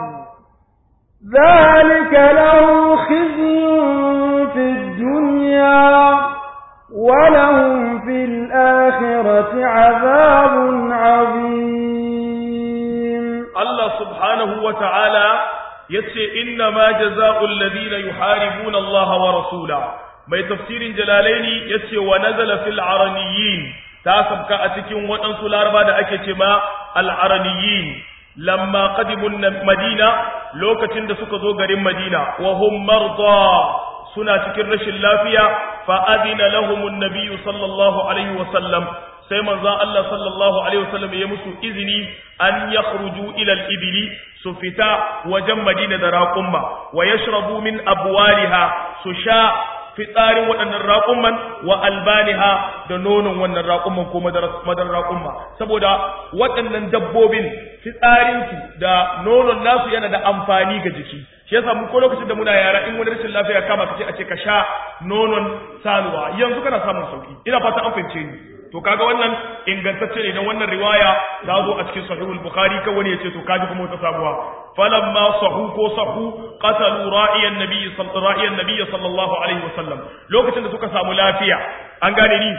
ذلك له خزي في الدنيا ولهم في الآخرة عذاب عظيم Allah subhanahu wa ta'ala ya ce, Inna ma jaza'ul ladina yuharibuna Allah wa rasula, mai tafsirin jalalaini ya ce wa nazala fil araniyin ta sabka a cikin waɗansu laraba da ake ce ma al'araniyin, lamma qadimun madina lokacin da suka zo garin madina, wa hum marda suna cikin rashin lafiya, fa'adina lahumun nabiyu sallallahu alaihi wasallam sai manzon Allah sallallahu alaihi wasallam ya musu izini an yakhruju ila al-ibli su fita wajen Madina da raqumma wa yashrabu min abwaliha su sha fitsarin waɗannan raƙumman wa albaniha da nonon wannan raƙumman ko madar raƙumma saboda waɗannan dabbobin fitsarinsu da nonon nasu yana da amfani ga jiki shi yasa mu ko lokacin da muna yara in wani rashin lafiya kama kace a ce ka sha nonon sanuwa yanzu kana samun sauki ina fata an fahimce ni to kaga wannan ingantacce ne dan wannan riwaya ta zo a cikin sahihul bukhari kan wani yace to kaji kuma wata sabuwa falamma sahu ko sahu qatalu ra'iyan nabiy sallallahu ra'iyan nabiy sallallahu alaihi wasallam lokacin da suka samu lafiya an gane ni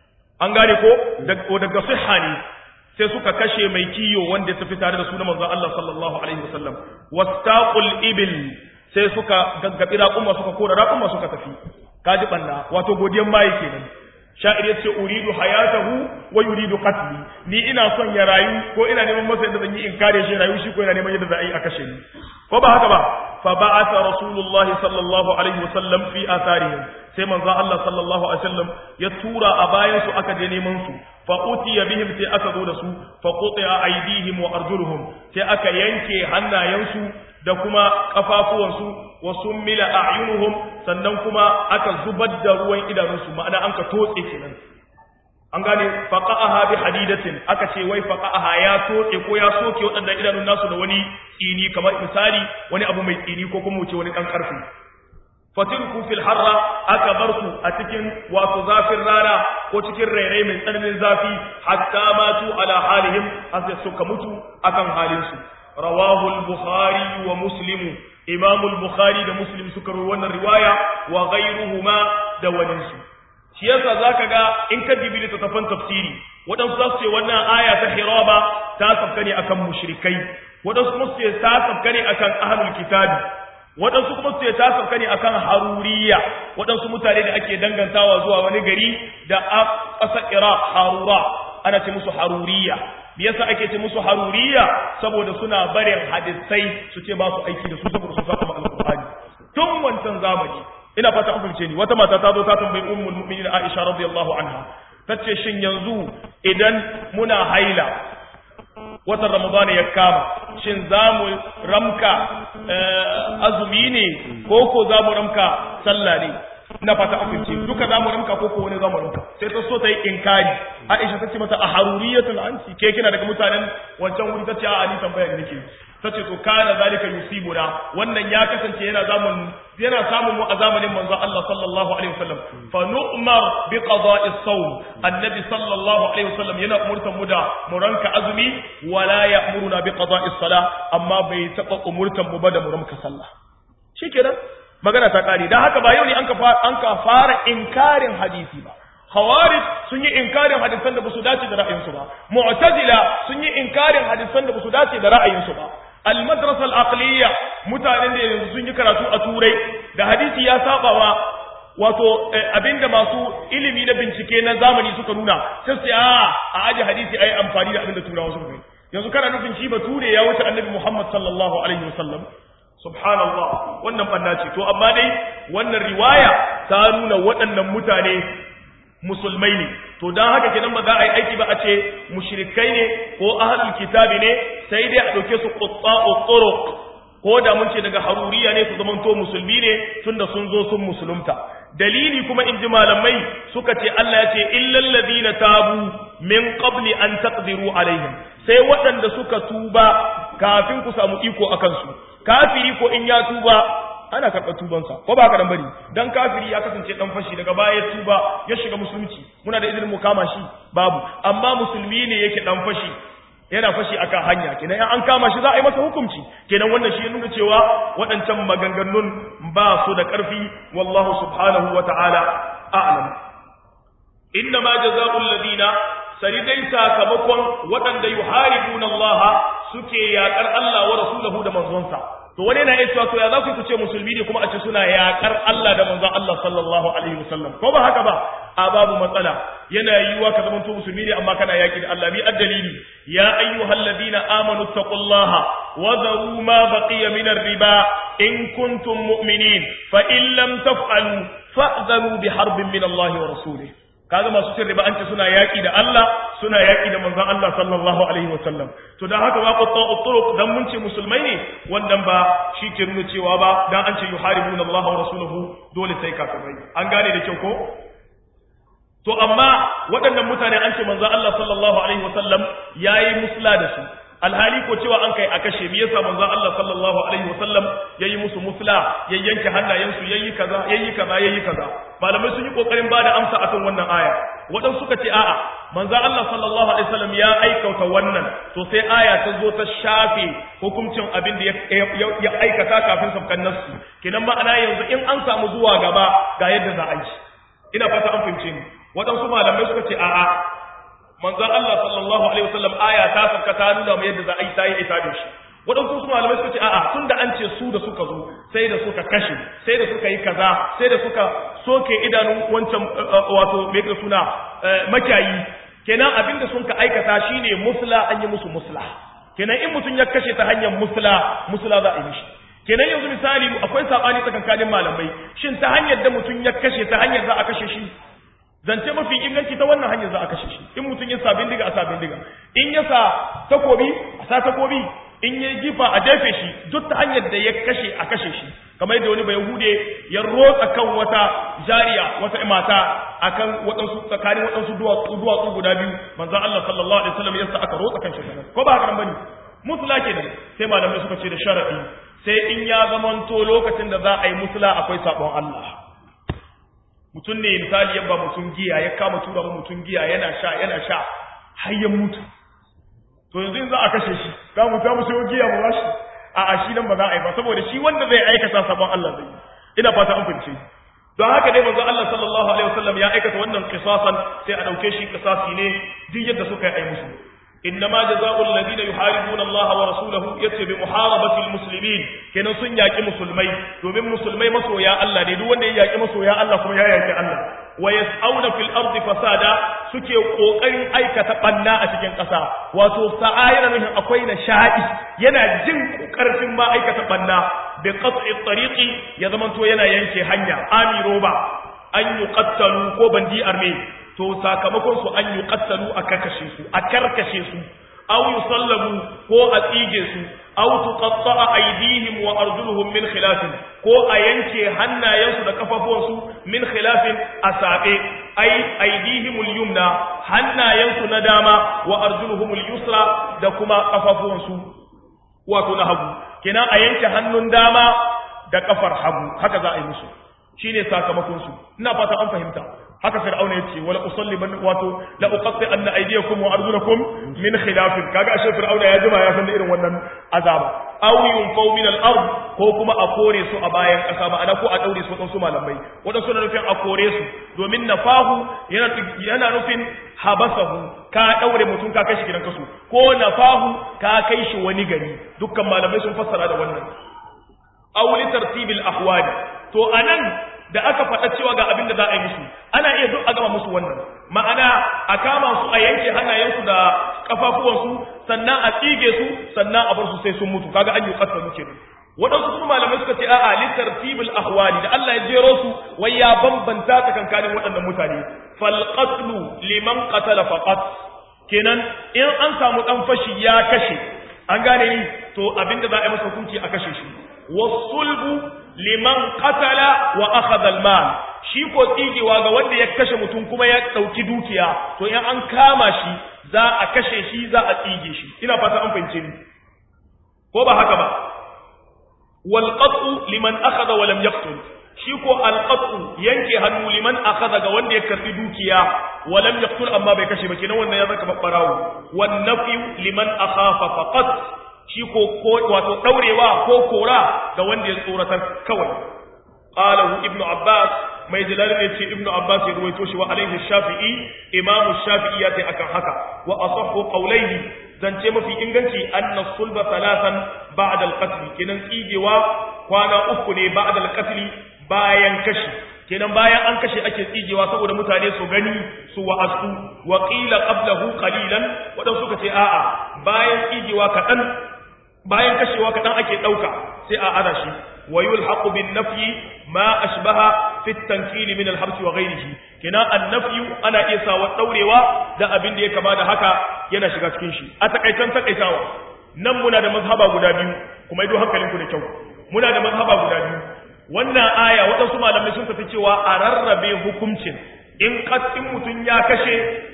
an gane ko daga sihha ne sai suka kashe mai kiyo wanda ya tafi tare da sunan manzon Allah sallallahu alaihi wasallam wastaqul ibil sai suka gaggabi raƙuma suka kora raƙuma suka tafi kaji banna wato godiyan mai kenan sha'ir ya ce uridu hayatahu wa yuridu qatli ni ina son ya rayu ko ina neman masa yadda zan yi in kare shi rayu shi ko ina neman yadda za a yi a kashe ni ko ba haka ba fa ba'atha rasulullahi sallallahu alaihi wasallam fi atharihim sai manzo Allah sallallahu alaihi wasallam ya tura a bayan su aka je neman su fa utiya bihim sai aka zo da su fa qutiya aydihim wa arjuluhum sai aka yanke hannayensu da kuma kafafuwansu wa summila a'yunuhum sannan kuma aka zubar da ruwan idanunsu ma'ana an ka totse kenan an gane faqa'aha bi hadidatin aka ce wai faqa'aha ya totse ko ya soke waɗannan idanun nasu da wani tsini kamar misali wani abu mai tsini ko kuma wuce wani dan karfi fatirku fil harra aka bar su a cikin wato zafin rana ko cikin rairai mai tsananin zafi hatta matu ala halihim har suka mutu akan halin su rawahu al-bukhari wa muslimu Imam al-Bukhari da Muslim suka rawaito wannan riwaya wa ghayruhuma da waninsu shi yasa zaka ga in ka dibi littattafan tafsiri wadansu za su ce wannan aya ta Hiraba ta sabka ne akan mushrikai wadansu kuma su ce ta sabka ne akan ahlul kitabi wadansu kuma su ce ta sabka ne akan haruriya wadansu mutane da ake dangantawa zuwa wani gari da ƙasar Iraq harura ana ce musu haruriya me yasa ake ce musu haruriya saboda suna barin hadisai su ce ba su aiki da su saboda su saba alqur'ani tun wancan zamani ina fata an fahimce ni wata mata ta zo ta tambayi ummul mu'minin Aisha radiyallahu anha tace shin yanzu idan muna haila watan ramadana ya kama shin zamu ramka azumi ne ko ko zamu ramka sallah ne ina fata an fahimce duka zamu ramka ko ko wani zamu ramka sai ta so ta yi inkari Aisha ta ce mata a haruriyatun anti ke kina daga mutanen wancan wuri ta ce a ni tambaya ne nake tace to kana zalika yusibuna wannan ya kasance yana zamun yana samun mu a zamanin manzo Allah sallallahu alaihi wasallam fa nu'mar bi qada'is sawm annabi sallallahu alaihi wasallam yana umurtan mu da mu ranka azumi wala ya'muruna bi qada'is salah amma bai taba umurtan mu ba da mu ranka sallah shikenan magana ta kare dan haka ba yau ne an ka an ka fara inkarin hadisi ba khawarij sun yi inkarin hadisan da basu dace da ra'ayinsu ba mu'tazila sun yi inkarin hadisan da basu dace da ra'ayinsu ba al-madrasa al-aqliya mutanen da yanzu sun yi karatu a turai da hadisi ya saba wa wato abinda masu ilimi na bincike na zamani suka nuna sai sai a a aje hadisi ayi amfani da abinda turawa suka yi yanzu kana nufin shi bature ya wuce annabi Muhammad sallallahu alaihi wasallam subhanallah wannan banna ce to amma dai wannan riwaya ta nuna waɗannan mutane musulmai ne to dan haka kenan ba za a yi aiki ba a ce mushrikai ne ko ahlul kitabi ne sai dai a dauke su qutta'u turuq ko da mun ce daga haruriya ne su zamanto musulmi ne tunda sun zo sun musulunta dalili kuma in ji malamai suka ce Allah ya ce illal ladina tabu min qabli an taqdiru alaihim sai waɗanda suka tuba kafin ku samu iko akan su kafiri ko in ya tuba ana karɓar tubansa ko ba haka dan bari dan kafiri ya kasance dan fashi daga baya ya tuba ya shiga musulunci muna da izinin mu kama shi babu amma musulmi ne yake dan fashi yana fashi akan hanya kenan in an kama shi za a yi masa hukunci kenan wannan shi ya nuna cewa waɗancan maganganun ba su da ƙarfi wallahu subhanahu wa ta'ala a'lam inna ma jazaa'ul ladina sari dai sakamakon waɗanda yuharibuna Allah suke yaƙar Allah wa rasulahu da manzonsa to wani yana iya cewa to ya za ku ce musulmi ne kuma a ce suna yaƙar Allah da manzon Allah sallallahu alaihi wasallam ko ba haka ba a babu matsala yana yiwuwa ka zama to musulmi ne amma kana yaƙi da Allah bi addalili ya ayyuhal ladina amanu taqullaha wa dharu ma baqiya min riba in kuntum mu'minin fa in lam taf'alu fa'dhanu bi harbin min Allah wa rasulihi kaga masu cin riba an ce suna yaƙi da Allah suna yaƙi da manzon Allah sallallahu alaihi wasallam to dan haka wa qatta turuq dan mun ce musulmai ne wannan ba shi ke nuna cewa ba dan an ce yuharibuna Allah wa rasuluhu dole sai kafirai an gane da kyau ko to amma waɗannan mutane an ce manzon Allah sallallahu alaihi wasallam yayi musla da su alhali ko cewa an kai a kashe me yasa manzon Allah sallallahu alaihi wasallam yayi musu musla ya yanke hannayensu yayi kaza yayi kaza yayi kaza malamai sun yi kokarin bada amsa akan wannan aya wadan suka ce a'a manzon Allah sallallahu alaihi wasallam ya aikata wannan to sai aya ta zo ta shafe hukuncin abin da ya aikata kafin sabkan nasu kinan ma'ana yanzu in an samu zuwa gaba ga yadda za a yi ina fata an fahimce ni waɗansu malamai suka ce a'a manzon Allah sallallahu alaihi wasallam aya ta sauka ta nuna mu yadda za a yi ta yi ita da shi waɗansu su malamai suka ce a'a tunda an ce su da suka zo sai da suka kashe sai da suka yi kaza sai da suka soke idanun wancan wato me yake suna makiyayi kenan abinda sun ka aikata shine musla an yi musu musla kenan in mutum ya kashe ta hanyar musla musla za a yi mishi kenan yanzu misali akwai sabani tsakankanin malamai shin ta hanyar da mutum ya kashe ta hanyar za a kashe shi zance mafi inganci ta wannan hanyar za a kashe shi in mutum ya sa bindiga a sa bindiga in ya sa takobi a sa takobi in ya jifa a jefe shi duk ta hanyar da ya kashe a kashe shi kamar yadda wani bayahude ya rotsa kan wata jariya wata mata akan waɗansu tsakanin waɗansu duwatsu duwatsu guda biyu manzon Allah sallallahu alaihi wasallam yasa aka rotsa kan shi ko ba haka bane musula kenan sai malamai suka ce da sharadi sai in ya zamanto lokacin da za a yi musula akwai sabon Allah mutum ne misali yabba mutum giya ya kama tura ba mutum giya yana sha yana sha har ya mutu to yanzu in za a kashe shi za mu ta musu giya mu bashi a a shi nan ba za a yi ba saboda shi wanda zai aikata sabon Allah zai ina fata an fice don haka dai manzo Allah sallallahu alaihi wasallam ya aikata wannan qisasan sai a dauke shi qisasi ne duk yadda suka yi musu إنما جزاء الذين يحاربون الله ورسوله يتي بمحاربة المسلمين كنا سن ياكي مسلمي دومين مسلمي مسو يا الله ne duk wanda ya yaki maso ya Allah kuma ya yaki Allah wa yas'auna fil ardi fasada suke kokarin aikata banna a cikin ƙasa wato sa'ayira min akwai na sha'i yana jin karfin ma aikata banna bi qat'i tariqi ya zamanto yana yanke hanya amiro ba an yuqattalu ko bandi arme to sakamakon su an yi kattalu a karkashe su a karkashe su aw yusallabu ko a tsige su aw tuqatta'a aydihim wa arjuluhum min khilaf ko a yanke hannayensu da kafafuwansu min khilafin asabe ay aydihim al-yumna hannayensu na dama wa arjuluhum al-yusra da kuma kafafuwansu wato na hagu kenan a yanke hannun dama da kafar hagu haka za a yi musu shine sakamakon su ina fata an fahimta haka fir'auna yace wala usalliban wato la uqatti anna aydiyakum wa arjulakum min khilaf kaga ashe fir'auna ya jima ya san da irin wannan azaba aw yunfaw min al-ard ko kuma a kore su a bayan kasa ma'ana ko a daure su wadansu malamai wadansu na nufin a kore su domin nafahu yana yana nufin habasahu ka daure mutum ka kai shi gidan kasu ko nafahu ka kai shi wani gari dukkan malamai sun fassara da wannan aw li tartibil ahwali to anan da aka faɗa cewa ga abin da za a yi musu ana iya duk a gama musu wannan ma'ana a kama su a yanke hannayensu da kafafuwansu sannan a tsige su sannan a bar su sai sun mutu kaga an yi ƙasa muke waɗansu kuma malamai suka ce a'a litartibul ahwali da Allah ya jero su wai ya bambanta tsakankanin waɗannan mutane fal qatlu liman qatala faqat kenan in an samu dan fashi ya kashe an gane ni to abinda za a yi masa hukunci a kashe shi wasulbu liman qatala wa akhadha al-mal shi ko tsigewa ga wanda ya kashe mutum kuma ya dauki dukiya to in an kama shi za a kashe shi za a tsige shi ina fata an fahimce ni ko ba haka ba wal qat'u liman akhadha wa lam yaqtul shi ko al qat'u yanke hannu liman akhadha ga wanda ya karbi dukiya wa lam yaqtul amma bai kashe ba kenan wannan ya zaka babbarawo wan nafyu liman akhafa faqat shi ko wato daurewa ko kora ga wanda ya tsoratar kawai qalahu ibnu abbas mai jalal ne ce ibnu abbas ya ruwaito shi wa alaihi shafi'i imam shafi'i ya ce akan haka wa asahhu qawlayhi zance mafi inganci anna sulba thalathan ba'da al-qatl kenan tsigewa kwana uku ne ba'da al-qatl bayan kashi kenan bayan an kashe ake tsigewa saboda mutane su gani su wa'asu wa qila qablahu qalilan wadan suka ce a'a bayan tsigewa kadan bayan kashewa kadan ake dauka sai a ada shi wa yulhaqu bin nafyi ma ashbaha fi at-tankil min al-habs wa ghayrihi kenan an-nafyu ana iya sawa daurewa da abin da ya kama da haka yana shiga cikin shi a takaitan takaitawa nan muna da mazhaba guda biyu kuma ido hankalinku da kyau muna da mazhaba guda biyu wannan aya waɗansu malamai sun tafi cewa a rarrabe hukuncin in in mutum ya kashe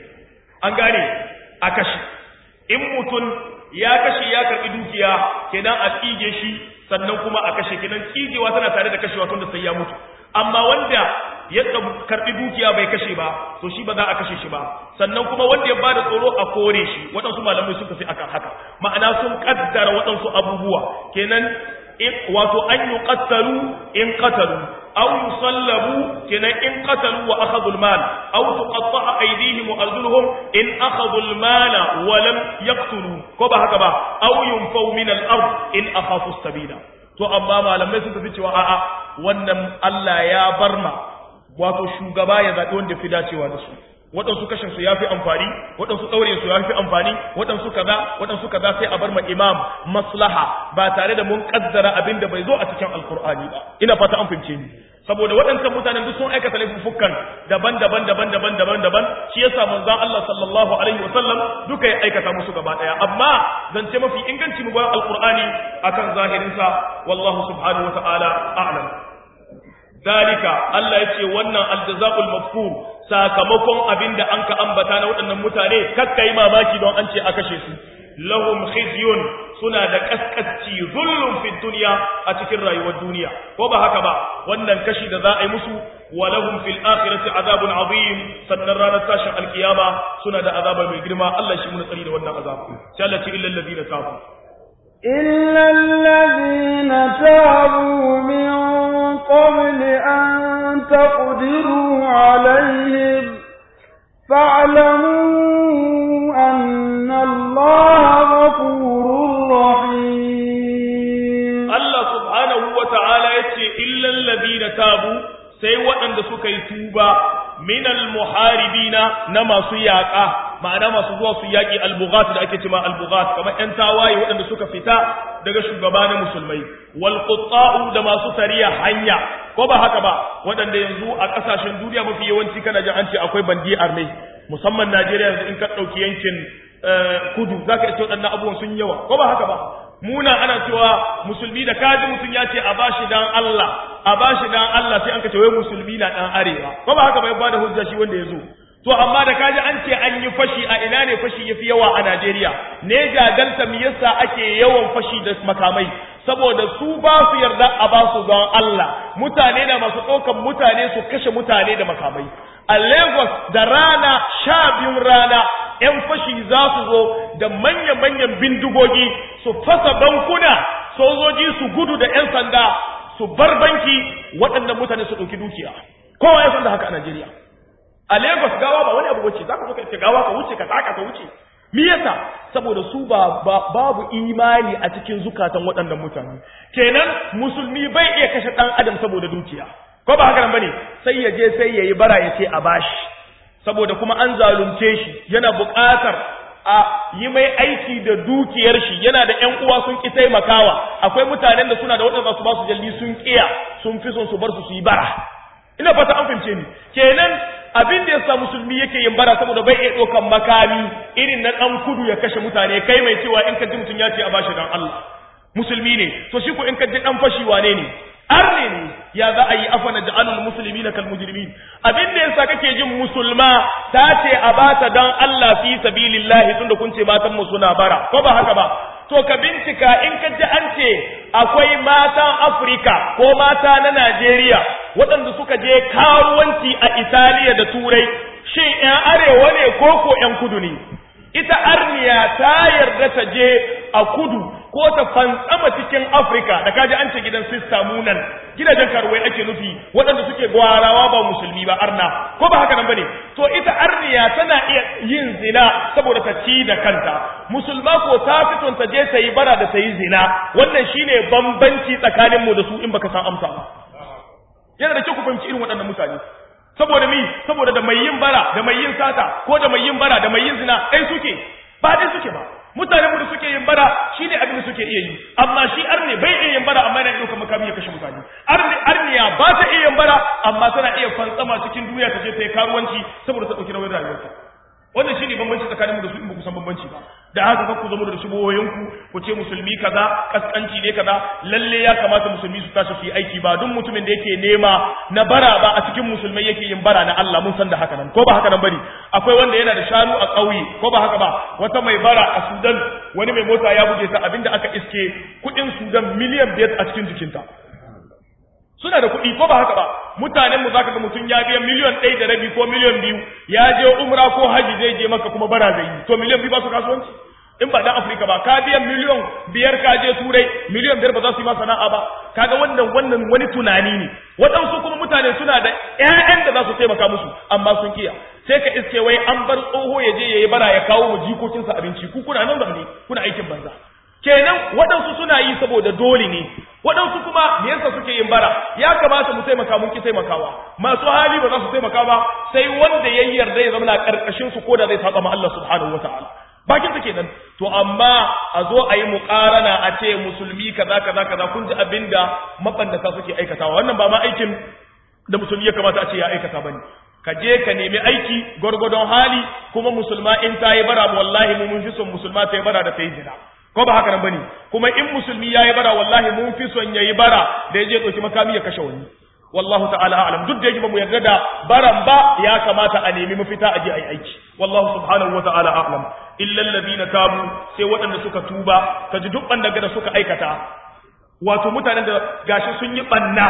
an gane a kashe in mutum ya kashe ya karɓi dukiya kenan a tsige shi sannan kuma a kashe kenan tsigewa tana tare da kashewa tun da sai ya mutu amma wanda ya karɓi dukiya bai kashe ba to shi ba za a kashe shi ba sannan kuma wanda ya bada tsoro a kore shi waɗansu malamai sun tafi akan haka ma'ana sun kaddara waɗansu abubuwa kenan wato an yi ƙattalu in ƙatalu aw yusallabu kenan in qatalu wa akhadhu al-mal aw tuqatta'a aydihim wa arjuluhum in akhadhu al-mala wa lam yaqtulu ko ba haka ba aw yunfaw min al-ard in akhafu as-sabila to amma malamai sun tafi cewa a'a wannan Allah ya barma wato shugaba ya zabi wanda fi dacewa da su waɗansu kashin su yafi amfani waɗansu ɗaure su yafi amfani waɗansu kaza waɗansu kaza sai a bar ma imam maslaha ba tare da mun kaddara abin da bai zo a cikin alkur'ani ba ina fata an fahimce ni saboda waɗancan mutanen duk sun aikata laifuffukan daban-daban daban-daban daban-daban shi yasa manzon Allah sallallahu alaihi wa sallam duka ya aikata musu gaba daya amma zance mafi inganci mu bayan alkur'ani akan zahirin sa wallahu subhanahu wa ta'ala a'lam dalika Allah ya ce wannan aljaza'ul mafkur sakamakon abinda an ka ambata na waɗannan mutane kakkai mamaki don an ce a kashe su lahum khizyun suna da kaskasci zullun fi dunya a cikin rayuwar duniya ko ba haka ba wannan kashi da za a yi musu wa lahum fil akhirati azabun azim sannan ranar tashin alkiyama suna da azaba mai girma Allah shi mun tsari da wannan azabu sai Allah ce illal ladina tabu إلا الذين تابوا من قبل أن تقدروا عليهم فاعلموا أن الله غفور رحيم الله سبحانه وتعالى يتي إلا الذين تابوا sai waɗanda suka yi tuba minal muharibina na masu yaƙa ma'ana masu zuwa su yaƙi albughat da ake cewa albughat kamar ƴan tawaye waɗanda suka fita daga shugabanin musulmai wal qutta'u da masu tariya hanya ko ba haka ba waɗanda yanzu a ƙasashen duniya mafi yawanci kana jin an ce akwai bandi arme musamman Najeriya yanzu in ka ɗauki yankin kudu zaka ce waɗannan abubuwan sun yawa ko ba haka ba muna ana cewa musulmi da kaji mutum ya ce a bashi dan Allah a bashi dan Allah sai an ka ce wai musulmi na dan arewa ko ba haka ba ya bada hujja shi wanda ya zo to amma da kaji an ce an yi fashi a ina ne fashi yafi yawa a Najeriya ne jagalta me yasa ake yawan fashi da makamai saboda su ba su yarda a ba su don Allah mutane na masu ɗaukan mutane su kashe mutane da makamai a Lagos da rana sha biyun rana ‘yan fashi za su zo da manya-manyan bindigogi su fasa bankuna sojoji su gudu da ‘yan sanda su bar banki waɗannan mutane su ɗauki dukiya kowa ya san da haka a Najeriya a Lagos gawa ba wani abu wuce za ka zo ka iske gawa ka wuce ka taka ka wuce me yasa saboda su ba, babu imani a cikin zukatan waɗannan mutane kenan musulmi bai iya kashe ɗan adam saboda dukiya ko ba haka nan bane sai ya je sai yayi bara ya ce a bashi saboda kuma an zalunce shi yana buƙatar a yi mai aiki da dukiyar shi yana da ƴan uwa sun ki taimakawa akwai mutanen da suna da waɗanda su ba su jalli sun kiya sun fi son su bar su su yi bara ina fata an fahimce ni kenan abin da yasa musulmi yake yin bara saboda bai iya ɗaukan makami irin na ɗan kudu ya kashe mutane kai mai cewa in ka ji mutum ya ce a bashi dan Allah musulmi ne to shi ko in ka ji ɗan fashi wane ne arne ne ya za a yi afana ja'alul musulmi na kal mujrimin abin da yasa kake jin musulma ta ce a bata dan Allah fi sabilillahi tunda kun ce matan mu suna bara ko ba haka ba to ka bincika in ka ji an ce akwai matan Afirka ko mata na Najeriya waɗanda suka je karuwanci a Italiya da Turai shin ƴan arewa ne ko ko ƴan kudu ne ita arniya ta yarda ta je a kudu ko ta fantsama cikin Afirka da kaji an ce gidan sista munan gidajen karuwai ake nufi waɗanda suke gwarawa ba musulmi ba arna ko ba haka nan bane to ita arniya tana iya yin zina saboda ta ci da kanta musulma ko ta fiton ta je ta yi bara da ta yi zina wannan shine bambanci tsakanin mu da su in baka san amsa ba yana da kyau ku fahimci irin waɗannan mutane saboda mi saboda da mai yin bara da mai yin sata ko da mai yin bara da mai yin zina ɗai suke ba dai suke ba mutane mu da suke yin bara shine abin da suke iya yi amma shi arne bai iya yin bara amma yana ɗaukar makami ya kashe mutane arne arniya ba ta iya yin bara amma tana iya fantsama cikin duniya ta je ta yi karuwanci saboda ta ɗauki nauyin rayuwarta wannan shine bambanci tsakaninmu da su in ba ku san bambanci ba da haka kar ku zama da shubohoyinku ku ce musulmi kaza kaskanci ne kaza lalle ya kamata musulmi su tashi su yi aiki ba duk mutumin da yake nema na bara ba a cikin musulmai yake yin bara na Allah mun san da haka nan ko ba haka nan bane akwai wanda yana da shanu a ƙauye ko ba haka ba wata mai bara a Sudan wani mai mota ya buge ta abinda aka iske kuɗin Sudan miliyan biyar a cikin jikinta suna da kuɗi ko ba haka ba mutanen mu zaka ga mutum ya biya miliyan ɗaya da rabi ko miliyan biyu ya je umra ko haji zai je maka kuma bara zai yi to miliyan biyu ba su kasuwanci in ba dan Afirka ba ka biya miliyan biyar ka je turai miliyan biyar ba za su yi ma sana'a ba kaga wannan wannan wani tunani ne waɗansu kuma mutane suna da ƴaƴan da za su taimaka musu amma sun kiya sai ka iske wai an bar tsoho ya je ya yi bara ya kawo mu jikokinsa abinci ku kuna nan zamne kuna aikin banza kenan waɗansu suna yi saboda dole ne waɗansu kuma me yasa suke yin bara ya kamata mu taimaka mun ki taimakawa masu hali ba za su taimaka ba sai wanda ya yarda ya zama na karkashin su koda zai saba ma Allah subhanahu wataala bakin ta kenan to amma a zo a yi muƙarana a ce musulmi kaza kaza kaza kun ji abinda mabandata suke aikatawa wannan ba ma aikin da musulmi ya kamata a ce ya aikata bane ka je ka nemi aiki gwargwadon hali kuma musulma in ta yi bara wallahi mu mun fi son musulma ta yi bara da ta yi zina ko ba haka nan bane kuma in musulmi yayi bara wallahi mun fi son yayi bara da yaje doki makami ya kashe wani wallahu ta'ala a'lam duk da yake ba mu yarda da baran ba ya kamata a nemi mafita a je ayi aiki wallahu subhanahu wa ta'ala a'lam illa alladhina tabu sai waɗanda suka tuba kaji duk banda da suka aikata wato mutanen da gashi sun yi banna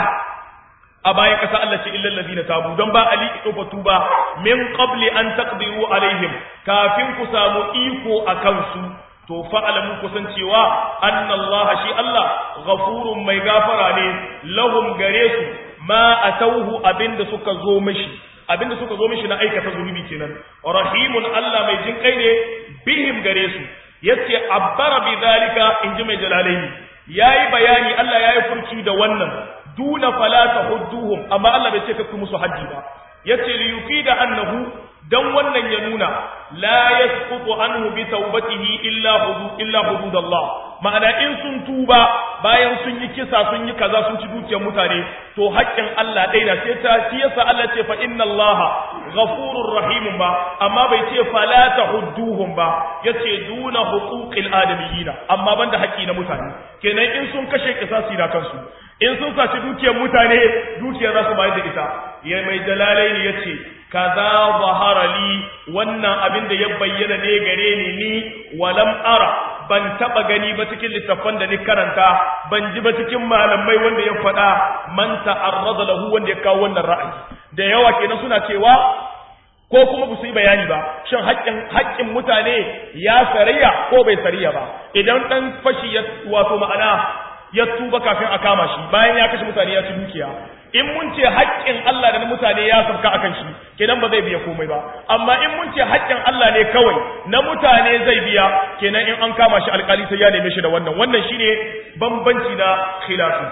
a bayan ƙasa Allah ce illal ladina tabu don ba ali idofa tuba min qabli an taqdiru alaihim kafin ku samu iko akan su to fa'alamu kusan cewa annallaha shi Allah ghafurun mai gafara ne lahum gare su ma atauhu abinda suka zo mishi abinda suka zo mishi na aikata zunubi kenan rahimun Allah mai jin kai ne bihim gare su yace abbara bi zalika inji mai jalalaini yayi bayani Allah yayi furci da wannan duna fala tahudduhum amma Allah bai ce ka musu haddi ba yace li yufida annahu dan wannan ya nuna la yasqutu anhu bi tawbatihi illa hudud illa hududallah ma'ana in sun tuba bayan sun yi kisa sun yi kaza sun ci dukiyar mutane to haƙƙin Allah ɗaya na sai ta shi yasa Allah ce fa inna Allah ghafurur rahim ba amma bai ce fala tahudduhum ba yace duna huquqil adamiyina amma banda haƙƙi na mutane kenan in sun kashe kisasi na kansu in sun saci dukiyar mutane dukiya za su bayar da ita ya mai jalalaini yace kaza zahara li wannan abin da ya bayyana ne gare ni ni walam ara ban taba gani ba cikin littafan da ni karanta ban ji ba cikin malamai wanda ya faɗa man ta'arrada lahu wanda ya kawo wannan ra'ayi da yawa kenan suna cewa ko kuma ba su yi bayani ba shin haƙƙin haƙƙin mutane ya sariya ko bai sariya ba idan dan fashi ya wato ma'ana ya tuba kafin a kama shi bayan ya kashe mutane ya ci dukiya in mun ce haƙƙin Allah da na mutane ya sauka akan shi kenan ba zai biya komai ba amma in mun ce haƙƙin Allah ne kawai na mutane zai biya kenan in an kama shi alƙali sai ya neme shi da wannan wannan shine bambanci na khilafi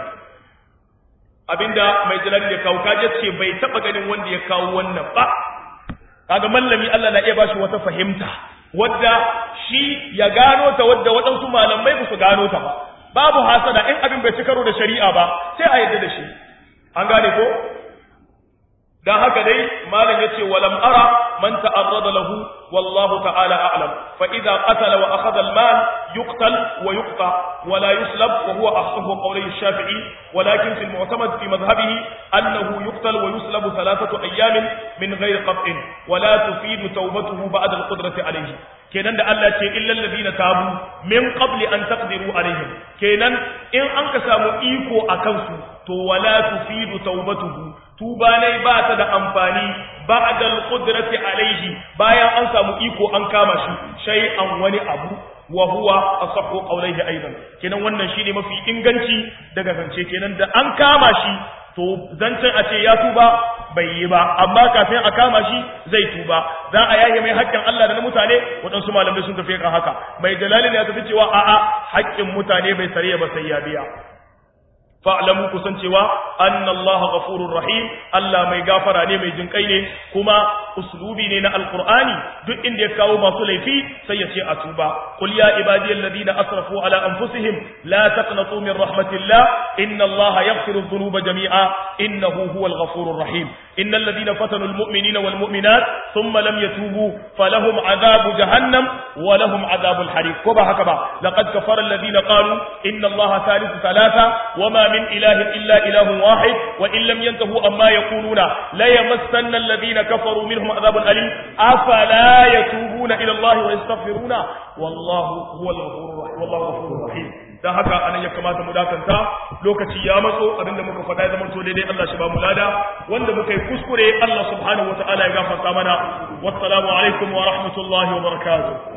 abinda mai jalal ya kawo kaje ce bai taba ganin wanda ya kawo wannan ba kaga mallami Allah na iya bashi wata fahimta wadda shi ya gano ta wadda waɗansu malamai ba su gano ta ba babu hasada in abin bai ci karo da shari'a ba sai a yarda da shi an gane ko dan haka dai malam yace walam ara man ta'arrada lahu wallahu ta'ala a'lam fa idza qatala wa akhadha al-mal yuqtal wa yuqta wa la yuslab wa huwa ahsahu qawli ash-shafi'i walakin fi al-mu'tamad fi madhhabihi annahu yuqtal wa yuslab thalathatu ayyamin min ghayri qat'in wa la tufidu tawbatuhu ba'da al-qudrati alayhi kenan da Allah ce illal ladina tabu min qabli an taqdiru alaihim kenan in an ka samu iko akan su to wala tufidu tawbatuhu tuba ne ba ta da amfani ba'da al-qudrati alaihi bayan an samu iko an kama shi shay'an wani abu wa huwa asahhu qawlihi aidan kenan wannan shine mafi inganci daga zance kenan da an kama shi to zancen a ce ya tuba bai yi ba amma kafin a kama shi zai tuba za a yaye mai haƙƙin Allah da na mutane waɗansu malamai sun tafi kan haka mai dalali ne ya tafi cewa a'a haƙƙin mutane bai sare ba sai ya biya fa'lamu kusan cewa anna Allah ghafurur rahim Allah mai gafara ne mai jinkai ne kuma uslubi ne na alqur'ani duk inda ya kawo masu laifi sai ya ce a tuba qul ya ibadiyal ladina asrafu ala anfusihim la taqnatu min rahmatillah inna Allah yaghfiru dhunuba jami'a innahu huwal ghafurur rahim innal ladina fatanu almu'minina wal mu'minat thumma lam yatubu falahum adhabu jahannam wa lahum adhabul hariq ko ba haka ba laqad kafara alladhina qalu inna Allah thalithu thalatha wama من إله إلا إله واحد وإن لم ينتهوا أما يقولون لا يمسن الذين كفروا منهم عذاب أليم أفلا يتوبون إلى الله ويستغفرون والله هو الغفور الرحيم والله غفور رحيم dan haka anan ya kamata mu dakanta lokaci ya matso abinda muka faɗa zaman to daidai Allah shi ba mu lada wanda muka yi kuskure Allah subhanahu wataala ya gafarta mana wassalamu alaikum wa rahmatullahi wa barakatuh